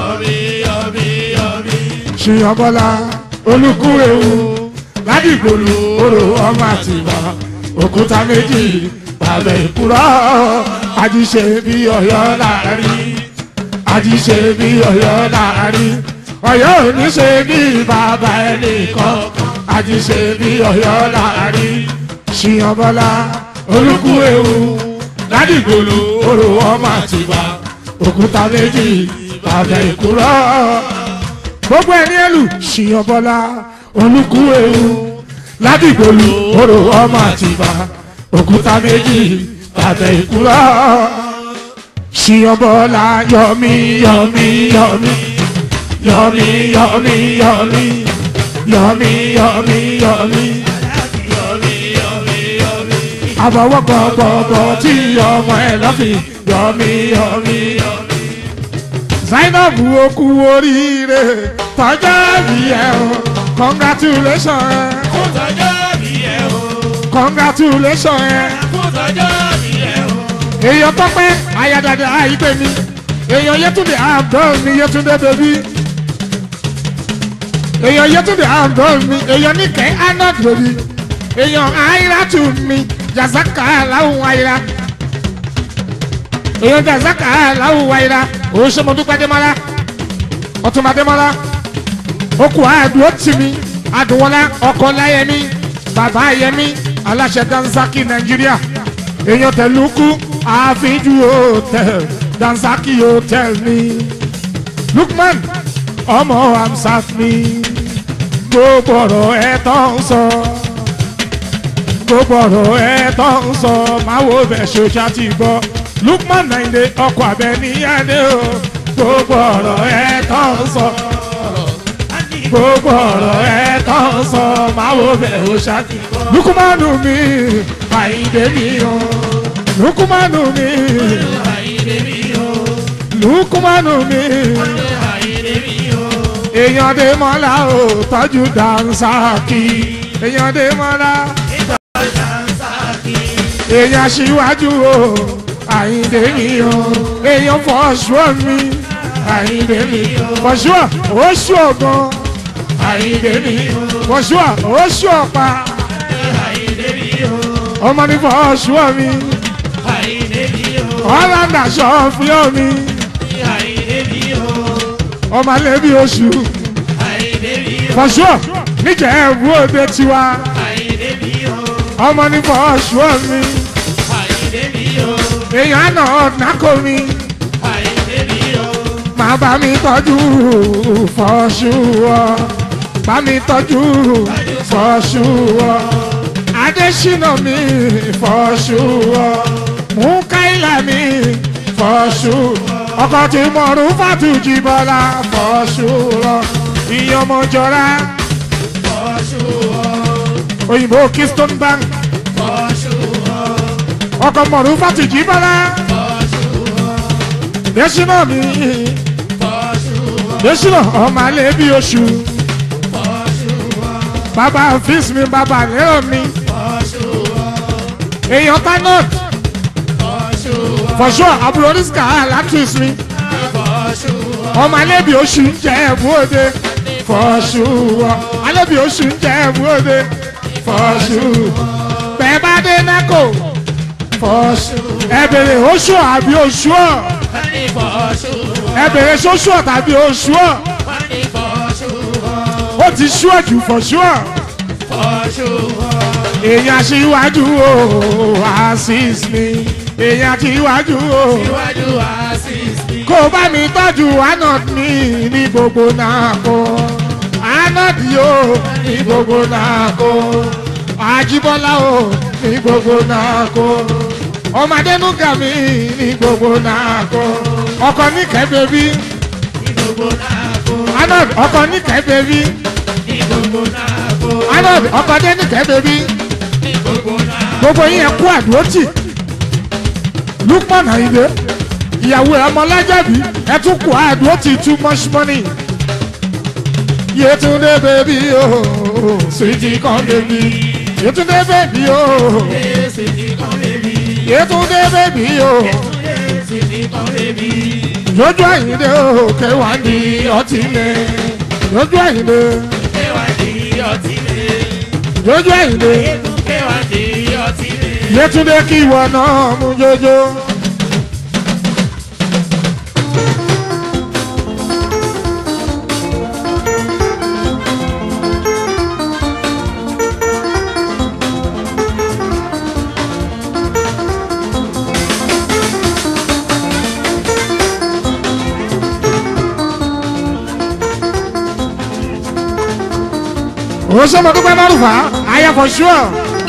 ṣìyàn bọ́lá olùkú ewu ládìgbòlù orò ọmọ àtìgbà òkúta méjì bàbá ìkúrọ àjíṣe bí ọ̀yọ́ láàrin àjíṣe bí ọ̀yọ́ láàrin ọ̀yọ́ ò ní ṣe bí bàbá ẹnìkan àjíṣe bí ọ̀yọ́ láàrin ṣìyànbọ́lá olùkú ewu ládìgbòlù orò ọmọ àtìgbà òkúta méjì bàbá ìkúrọ gbogbo ẹni ẹlù ṣìyànbọ́lá olùkú ewu ládìgbòlù orò ọmọ àtìgbà òkúta méjì bàbá ìkúrọ ṣìyànbọ́lá yọmí yọmí yọmí yọmí yọmí yọmí yọmí yọmí yọmí àbọ̀wọ́ gbọ̀gbọ̀gbọ̀ tí ọmọ ẹ̀ lọ́fìn yọmí yọmí yọmí. Zainab okú oríire tọjọ́ bí ẹ o congratulation ẹ Fún tọjọ́ bí ẹ o, congratulation ẹ fún tọjọ́ bí ẹ o. èèyàn tọpẹ́ ayadada àìpé mi èèyàn yẹtúndé àbdọ́ọ̀ mi yẹtúndé bèbí èèyàn yẹtúndé àbdọ́ọ̀ mi èèyàn níkẹ́ anad bèbí èèyàn àìrá tù mí jàzákà láwùn àìrá èèyàn jàzákà láwùn àìrá òun ṣe mo dúpẹ́ démọ́lá ọtún adémọ́lá okùn àdúró tì mí àdùnwọ́lá ọkọ̀ láyẹmí bàbá yẹmí aláṣẹ dansaki nàìjíríà èèyàn tẹ̀lúkú àfíjú hotel dansaki hotel ní lukman ọmọ amsat ní gbogbo ọ̀rọ̀ ẹ̀ tó ń sọ gbogbo ọ̀rọ̀ ẹ̀ tó ń sọ máa wo bẹ̀ ṣoṣà ti gbọ́ lukman nàìjíríà ọkọ̀ abẹ níyàdé o gbogbo ọ̀rọ̀ ẹ̀ tó ń sọ gbogbo ọ̀rọ̀ ẹ̀ tó ń sọ máa wo bẹ̀ ṣoṣà ti gbọ́ lukumanu mi àyíndé mi o lukumanu mi lukumanu mi èèyàn dé mọ́lá o tọ́jú dansaki èèyàn dé mọ́lá èèyàn síwájú o àyíndé mi o èèyàn fọ́ṣọ́ mi àyíndé mi fọ́ṣọ́ oṣù ọ̀gbọ́n àyíndé mi fọ́ṣọ́ oṣù ọ̀pá ọmọ ní fọ́ṣọ́ mi ọ̀làǹdà ṣọ́ọ̀fíọ́ mi ọmọ alẹ́ bí oṣù fọ́ṣọ́ níjẹ̀ ẹ̀bú òde tiwa ọmọ ní fọ́ṣọ́ mi èèyàn náà nàkó mi máa bá mi tọ́jú fọ́ṣù ọ bá mi tọ́jú fọ́ṣù ọ adésínà mi fọ́ṣù ọ mukaila mi fọ́ṣù ọkọ tí mọ̀rún fàtújì bọ́lá fọ́ṣù ọ ìyọmọjọra òyìnbó keystone bank ọkọ mọ̀rún fàtújì bọ́lá désínà mi désínà ọmọ alẹ́ bí oṣù bàbá fíìs mi bàbá lérò mi èèyàn tanot fọṣọ àbúrò oníṣìkà látúnṣ mi ọmọ alẹ́bí oṣù ń jẹ́ ẹ̀bú òde fọṣù alẹ́bí oṣù ń jẹ́ ẹ̀bú òde fọṣù bẹ́ẹ̀ bá dé nákò fọṣù ẹ bèrè oṣù àbí oṣù ọ̀ ẹ bèrè ṣoṣù ọ̀ tàbí oṣù ọ̀ ó ti ṣú ẹ̀jù fọṣù ọ̀ èèyàn aṣíwájú o àṣìṣ mi èèyàn aṣíwájú o kó bá mi tọ́jú anod mi ní gbogbo náà kó anod yóò ní gbogbo náà kó àjíbọ́lá o ní gbogbo náà kó ọmọdénúgà mi ní gbogbo náà kó ọkọ níkẹ́ bèbí anod ọkọ níkẹ́ bèbí anod ọkọ dé níkẹ́ bèbí gbogbo yín ẹ kú àdúrótì lukman ayinde ìyàwó ẹ ọmọlájàbí ẹ tún kú àdúrótì too much money yetunde bèbí o sweetie kan bèbí yetunde bèbí o yetunde bèbí o lójú àyìnde o kẹwàá ní ọtí lẹ lójú àyìnde lójú àyìnde yetunde kí ìwọ náà mú jójó. o ṣe mo dúpẹ́ márùfà ayé for sure.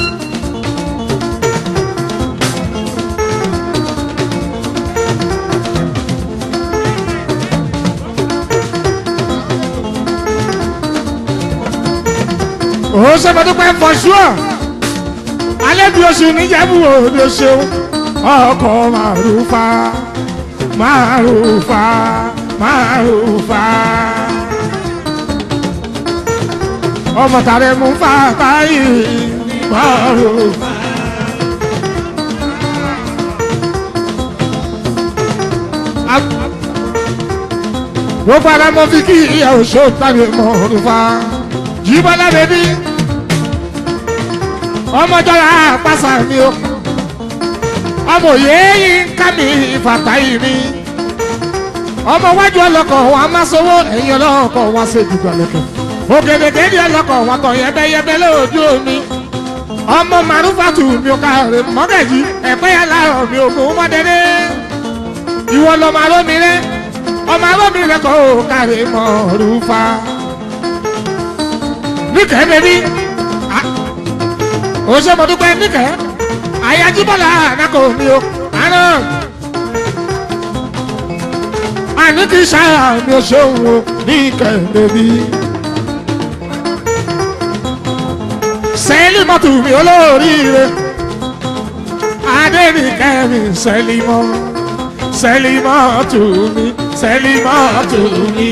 o ṣe mo dúpẹ́ for sure. alẹ́ bí oṣù níjẹ̀bú òde ṣeun ọkọ̀ márùfà márùfà márùfà ọmọ tàrẹ mú fàtà yìí márùfà. gbogbo ara mọ fi kí ìyá òṣò tàbí mọ̀ọ́dúnfà jíbọ́lá bẹ́bí ọmọjọra àpàṣà mi o ọmọ òye yìí ń ká mi fàtà yìí mi ọmọ wájú ọlọkọ wọn a máa sọwọ ẹyin ọlọkọ wọn ṣe dùgbà lẹkẹ ògèdègèdè ọlọkọ wọn tọ yẹbẹyẹbẹ lójú omi ọmọ màrúfàtù mi ò káre mọ́gàjì ẹ̀pẹ́ yàrá mi ò mú mọ́dẹ́dẹ́ ìwọ lọmọ arómi rẹ ọmọ arómi rẹ kò káre mọ́rúfà níkẹ́ bẹ́bí ó ṣe mo dúpẹ́ níkẹ́ àyájíbọ́lá ànákò mi ò àná àní kì í ṣáà mi ò ṣe òun o níkẹ́ bẹ́bí. sẹ́límọ́tù mi olóríire adẹ́nìkẹ́ mi sẹ́límọ́ sẹ́límọ́tù mi sẹ́límọ́tù mi.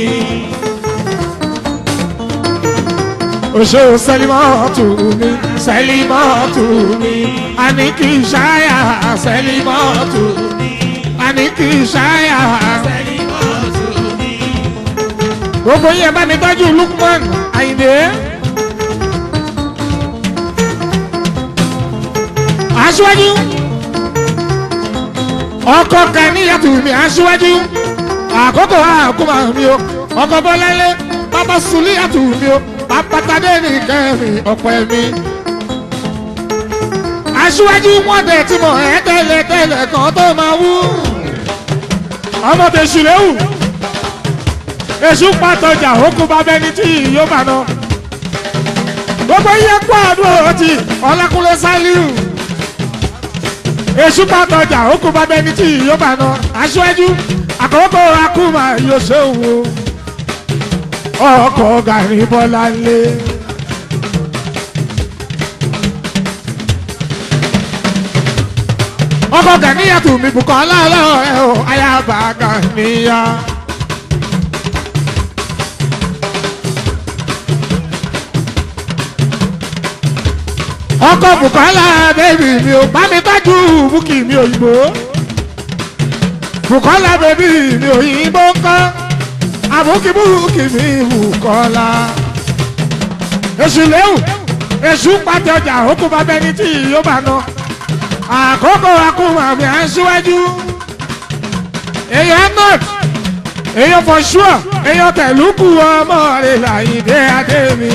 Oṣù sẹ́límọ́tù mi sẹ́límọ́tù mi àní kì í ṣáyà sẹ́límọ́tù mi àní kì í ṣáyà. Gbogbo yẹn bá mi tọ́jú Lukman Àyìndé. aṣíwájú ọkọ kàníyàtù mi aṣíwájú àkókò àkómà mi o ọkọ bọlálẹ bàbá sùlíyàtù mi o bàbátadé nìkan mi ọpẹ mi. aṣíwájú wọn dẹ tí mo ẹ tẹlẹ tẹlẹ kan tó máa wú. ọmọ tẹsù léwu èṣù pàtọjà òkú bàbá ẹni tí yóò bá nà. gbogbo yẹn kó àdúrà ti ọlákúnlé sálíù èṣù pàtọjà ó kó bá bẹni tí yóò bá nà aṣáájú àkókò akúmà yóò ṣe òun ọkọ̀ gàrí bọ́lá lé. ọkọ̀ gàníyà tù mí bùkọ́ aláàlọ́ ẹ̀ ò ayábà gàníyà. ọkọ̀ bùkọ́lá bẹ́bí mi ò bá mi tọ́jú búkì mi òyìnbó bùkọ́lá bẹ́bí mi òyìnbó kọ́ àbúkì búkì mi bùkọ́lá èṣù léwu èṣù pàtẹ ọjà òkú bá bẹni tí yóò bá nà àkókò akúmọ̀ mi à ń síwájú èèyàn north èèyàn for sure èèyàn tẹ̀lúkù ọmọ rẹ̀ làyìndé adé mi.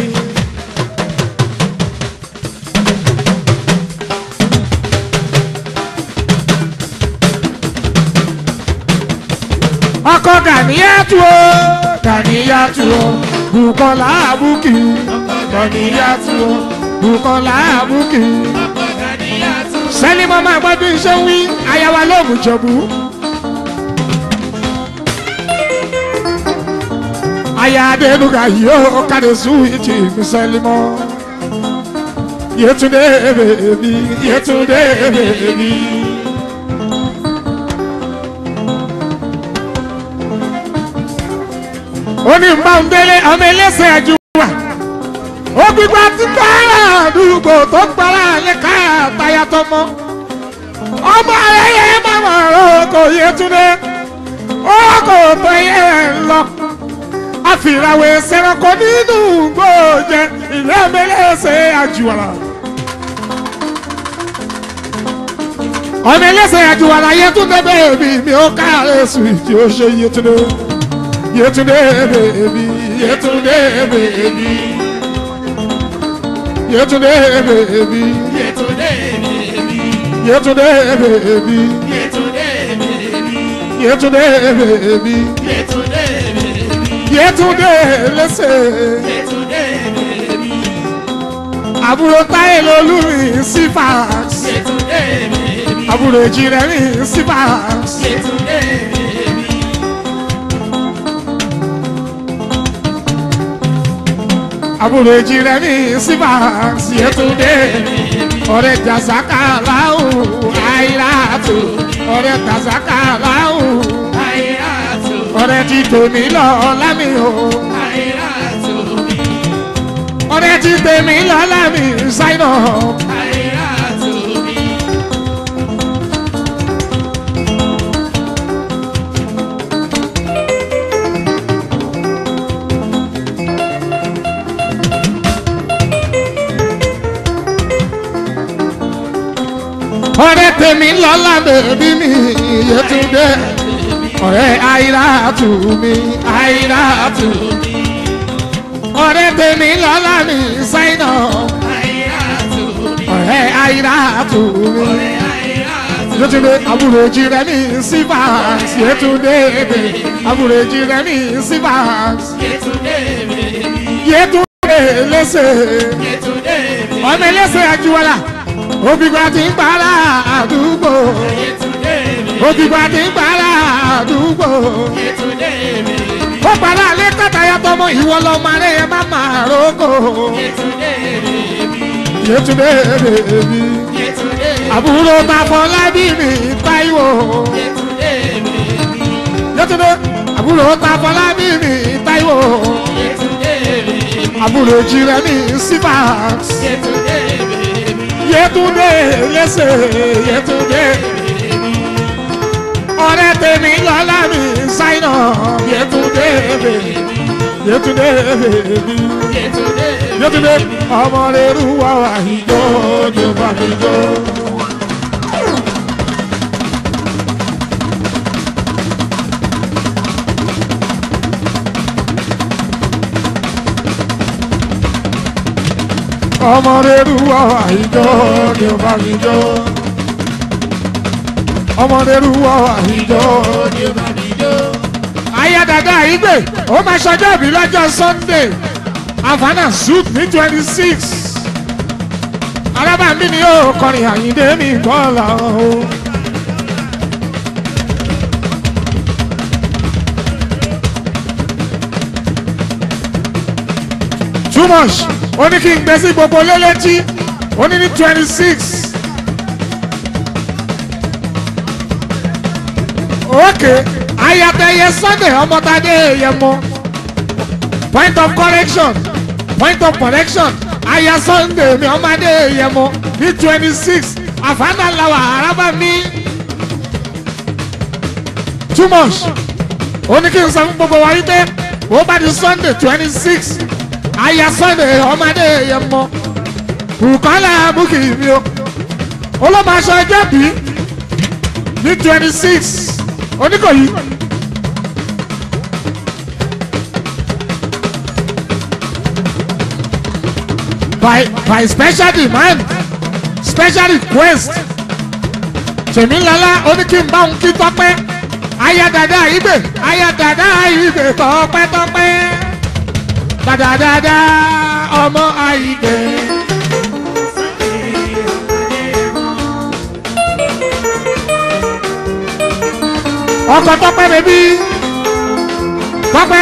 ọkọ gàníyàtú o gàníyàtú o bukola abuki gàníyàtú o bukola abuki. sẹ́límọ́ máa gbọ́ bí iṣẹ́ ń wí ayawa lóògùn jọ̀bú. aya adenuga yóò kàdé suwìtì mi sẹ́límọ́. Yetunde bèbí Yetunde bèbí. ó ní bá ń délé ọmọ ẹlẹ́sẹ̀ ẹ̀jú wà. ó gbígbá tí gbára àdúgbò tó gbára lẹ́ka àtàyà tọmọ. ọmọ ayẹyẹ màmá roko Yétúndé ó kò tó yẹ lọ. àfìràwẹ̀ sẹ̀rọ̀kọ nínú gbòòjẹ ìlú ọmọ ẹlẹ́sẹ̀ àjùwàrà. ọmọ ẹlẹ́sẹ̀ àjùwàrà Yétúndé bẹ́ẹ̀ mi mi ó káàárẹ̀ sùn ìdí ó ṣe Yétúndé. Yetunde baby, Yetunde baby, Yetunde baby, Yetunde baby, Yetunde baby, Yetunde baby, Yetunde baby, Yetunde baby, Yetunde lẹsẹ. Yetunde baby, Àbúrò táyé lolú mi sí fax. Yetunde baby, Àbúrò èjì rẹ̀ mi sí fax. Yetunde baby, Àbúrò èjì rẹ̀ mi sí fax. Yetunde ọ̀rẹ́ jàzákà láwù àìláàtò. Ọ̀rẹ́ jàzákà láwù. Ayatu, ọ̀rẹ́ ti tèmi lọ lámì o Ayatu, ọ̀rẹ́ ti tèmi lọ lámì ṣáínà Ayatu, tèmi lọ́la bèbí mi Yétúndé ọ̀rẹ́ Àìràtù mi Àìràtù ọ̀rẹ́ tèmi lọ́la mi Sáínà ọ̀rẹ́ Àìràtù mi Yétúndé àbúrò jìrẹ́ mi Sivas Yétúndé àbúrò jìrẹ́ mi Sivas Yétúndé lẹ́sẹ̀ ọmọ ẹlẹ́sẹ̀ àjùwọ̀lá òbígbà tí ń gbára àdúgbò òbígbà tí ń gbára àdúgbò ó padà alẹ́ kàtàyà tọmọ ìwọ lọmọ rẹ ẹ má máa rógò Yétúndé bèbí àbúrò Tafọlábí mi Táíwò Yétúndé àbúrò Tafọlábí mi Táíwò àbúrò jìrẹ́ mi Sivas Yétúndé lẹ́sẹ̀ Yétúndé ọ̀rẹ́ tèmi lọ́la mi Sáínà Yétúndé bèbí Yétúndé bèbí Yétúndé ọmọ rẹ̀ rúwà wà ìjọ ní bá mi jọ. ọmọ rẹ̀ rúwà wà ìjọ ní bá mi jọ. ọmọ rẹ̀ rúwà wà ìjọ ní bá mi jọ. ayé dada ìgbè ó máa ṣọjọ́ ìbí lọ́jọ́ Sunday havana suit ní twenty six arábàmí ni yóò kọrin àyíndé mi kọ́lá o. too much ó ní kí n gbé sí gbogbo lélẹ́tí ó ní ní twenty six. okay ayatollah sunday ọmọtadé yẹmọ point of correction point of correction aya sunday mi ọmọdé yẹmọ ní twenty six àfáànàláwà arábà mi too much ó ní kí n sọ fún gbogbo wa wípé ó bá di sunday twenty six aya sunday ọmọdé yẹmọ bukola bukki mi o olóòmọ aṣọ ẹjẹ bí ní twenty six oníkòyí. by by special demand special request tèmílọ́lá ó ní kí n bá òun kí tọ́pẹ́ aya dada ibè aya dada ibè tọ́pẹ́ tọ́pẹ́ dada dada ọmọ ibè. ọkọ tọ́pẹ́ bẹbí tọ́pẹ́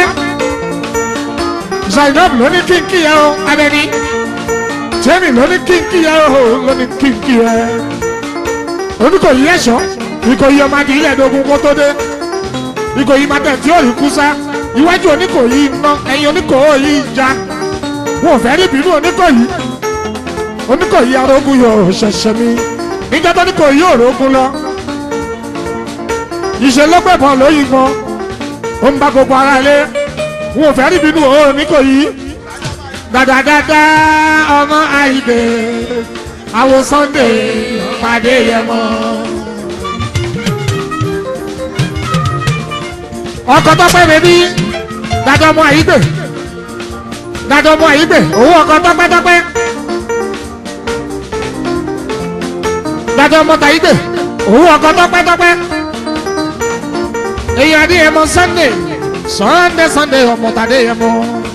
zainab ló ní kí n kí yẹ o abẹni jẹ́mi ló ní kínkí ẹ o ló ní kínkí ẹ. oníkòyí ẹ̀ṣọ́ ìkòyí ọmọ adìyí ẹ̀ẹ́dógún kó tó dé ìkòyí máa tẹ̀ tí ó rí kú sá iwájú oníkòyí iná ẹ̀yìn oníkòyí ìjà wọn ò fẹ́ rí bínú oníkòyí oníkòyí arógún yóò ṣẹ̀ṣẹ̀ mi níjọ́ tó oníkòyí òrógún lọ ìṣèlógbèbọn lóyìn gan ó ń bá gbogbo ara lé wọn ò fẹ́ rí bínú oníkòyí dadadada ọmọ àìdè àwọn Sunday pàdé yẹmọ. ọkọ tọpẹ bẹbí dada ọmọ àìdè dada ọmọ àìdè owó ọkọ tọpẹ tọpẹ dada ọmọ tàìdè owó ọkọ tọpẹ tọpẹ èyí adé yẹmọ Sunday Sunday Sunday ọmọ tàdé yẹmọ.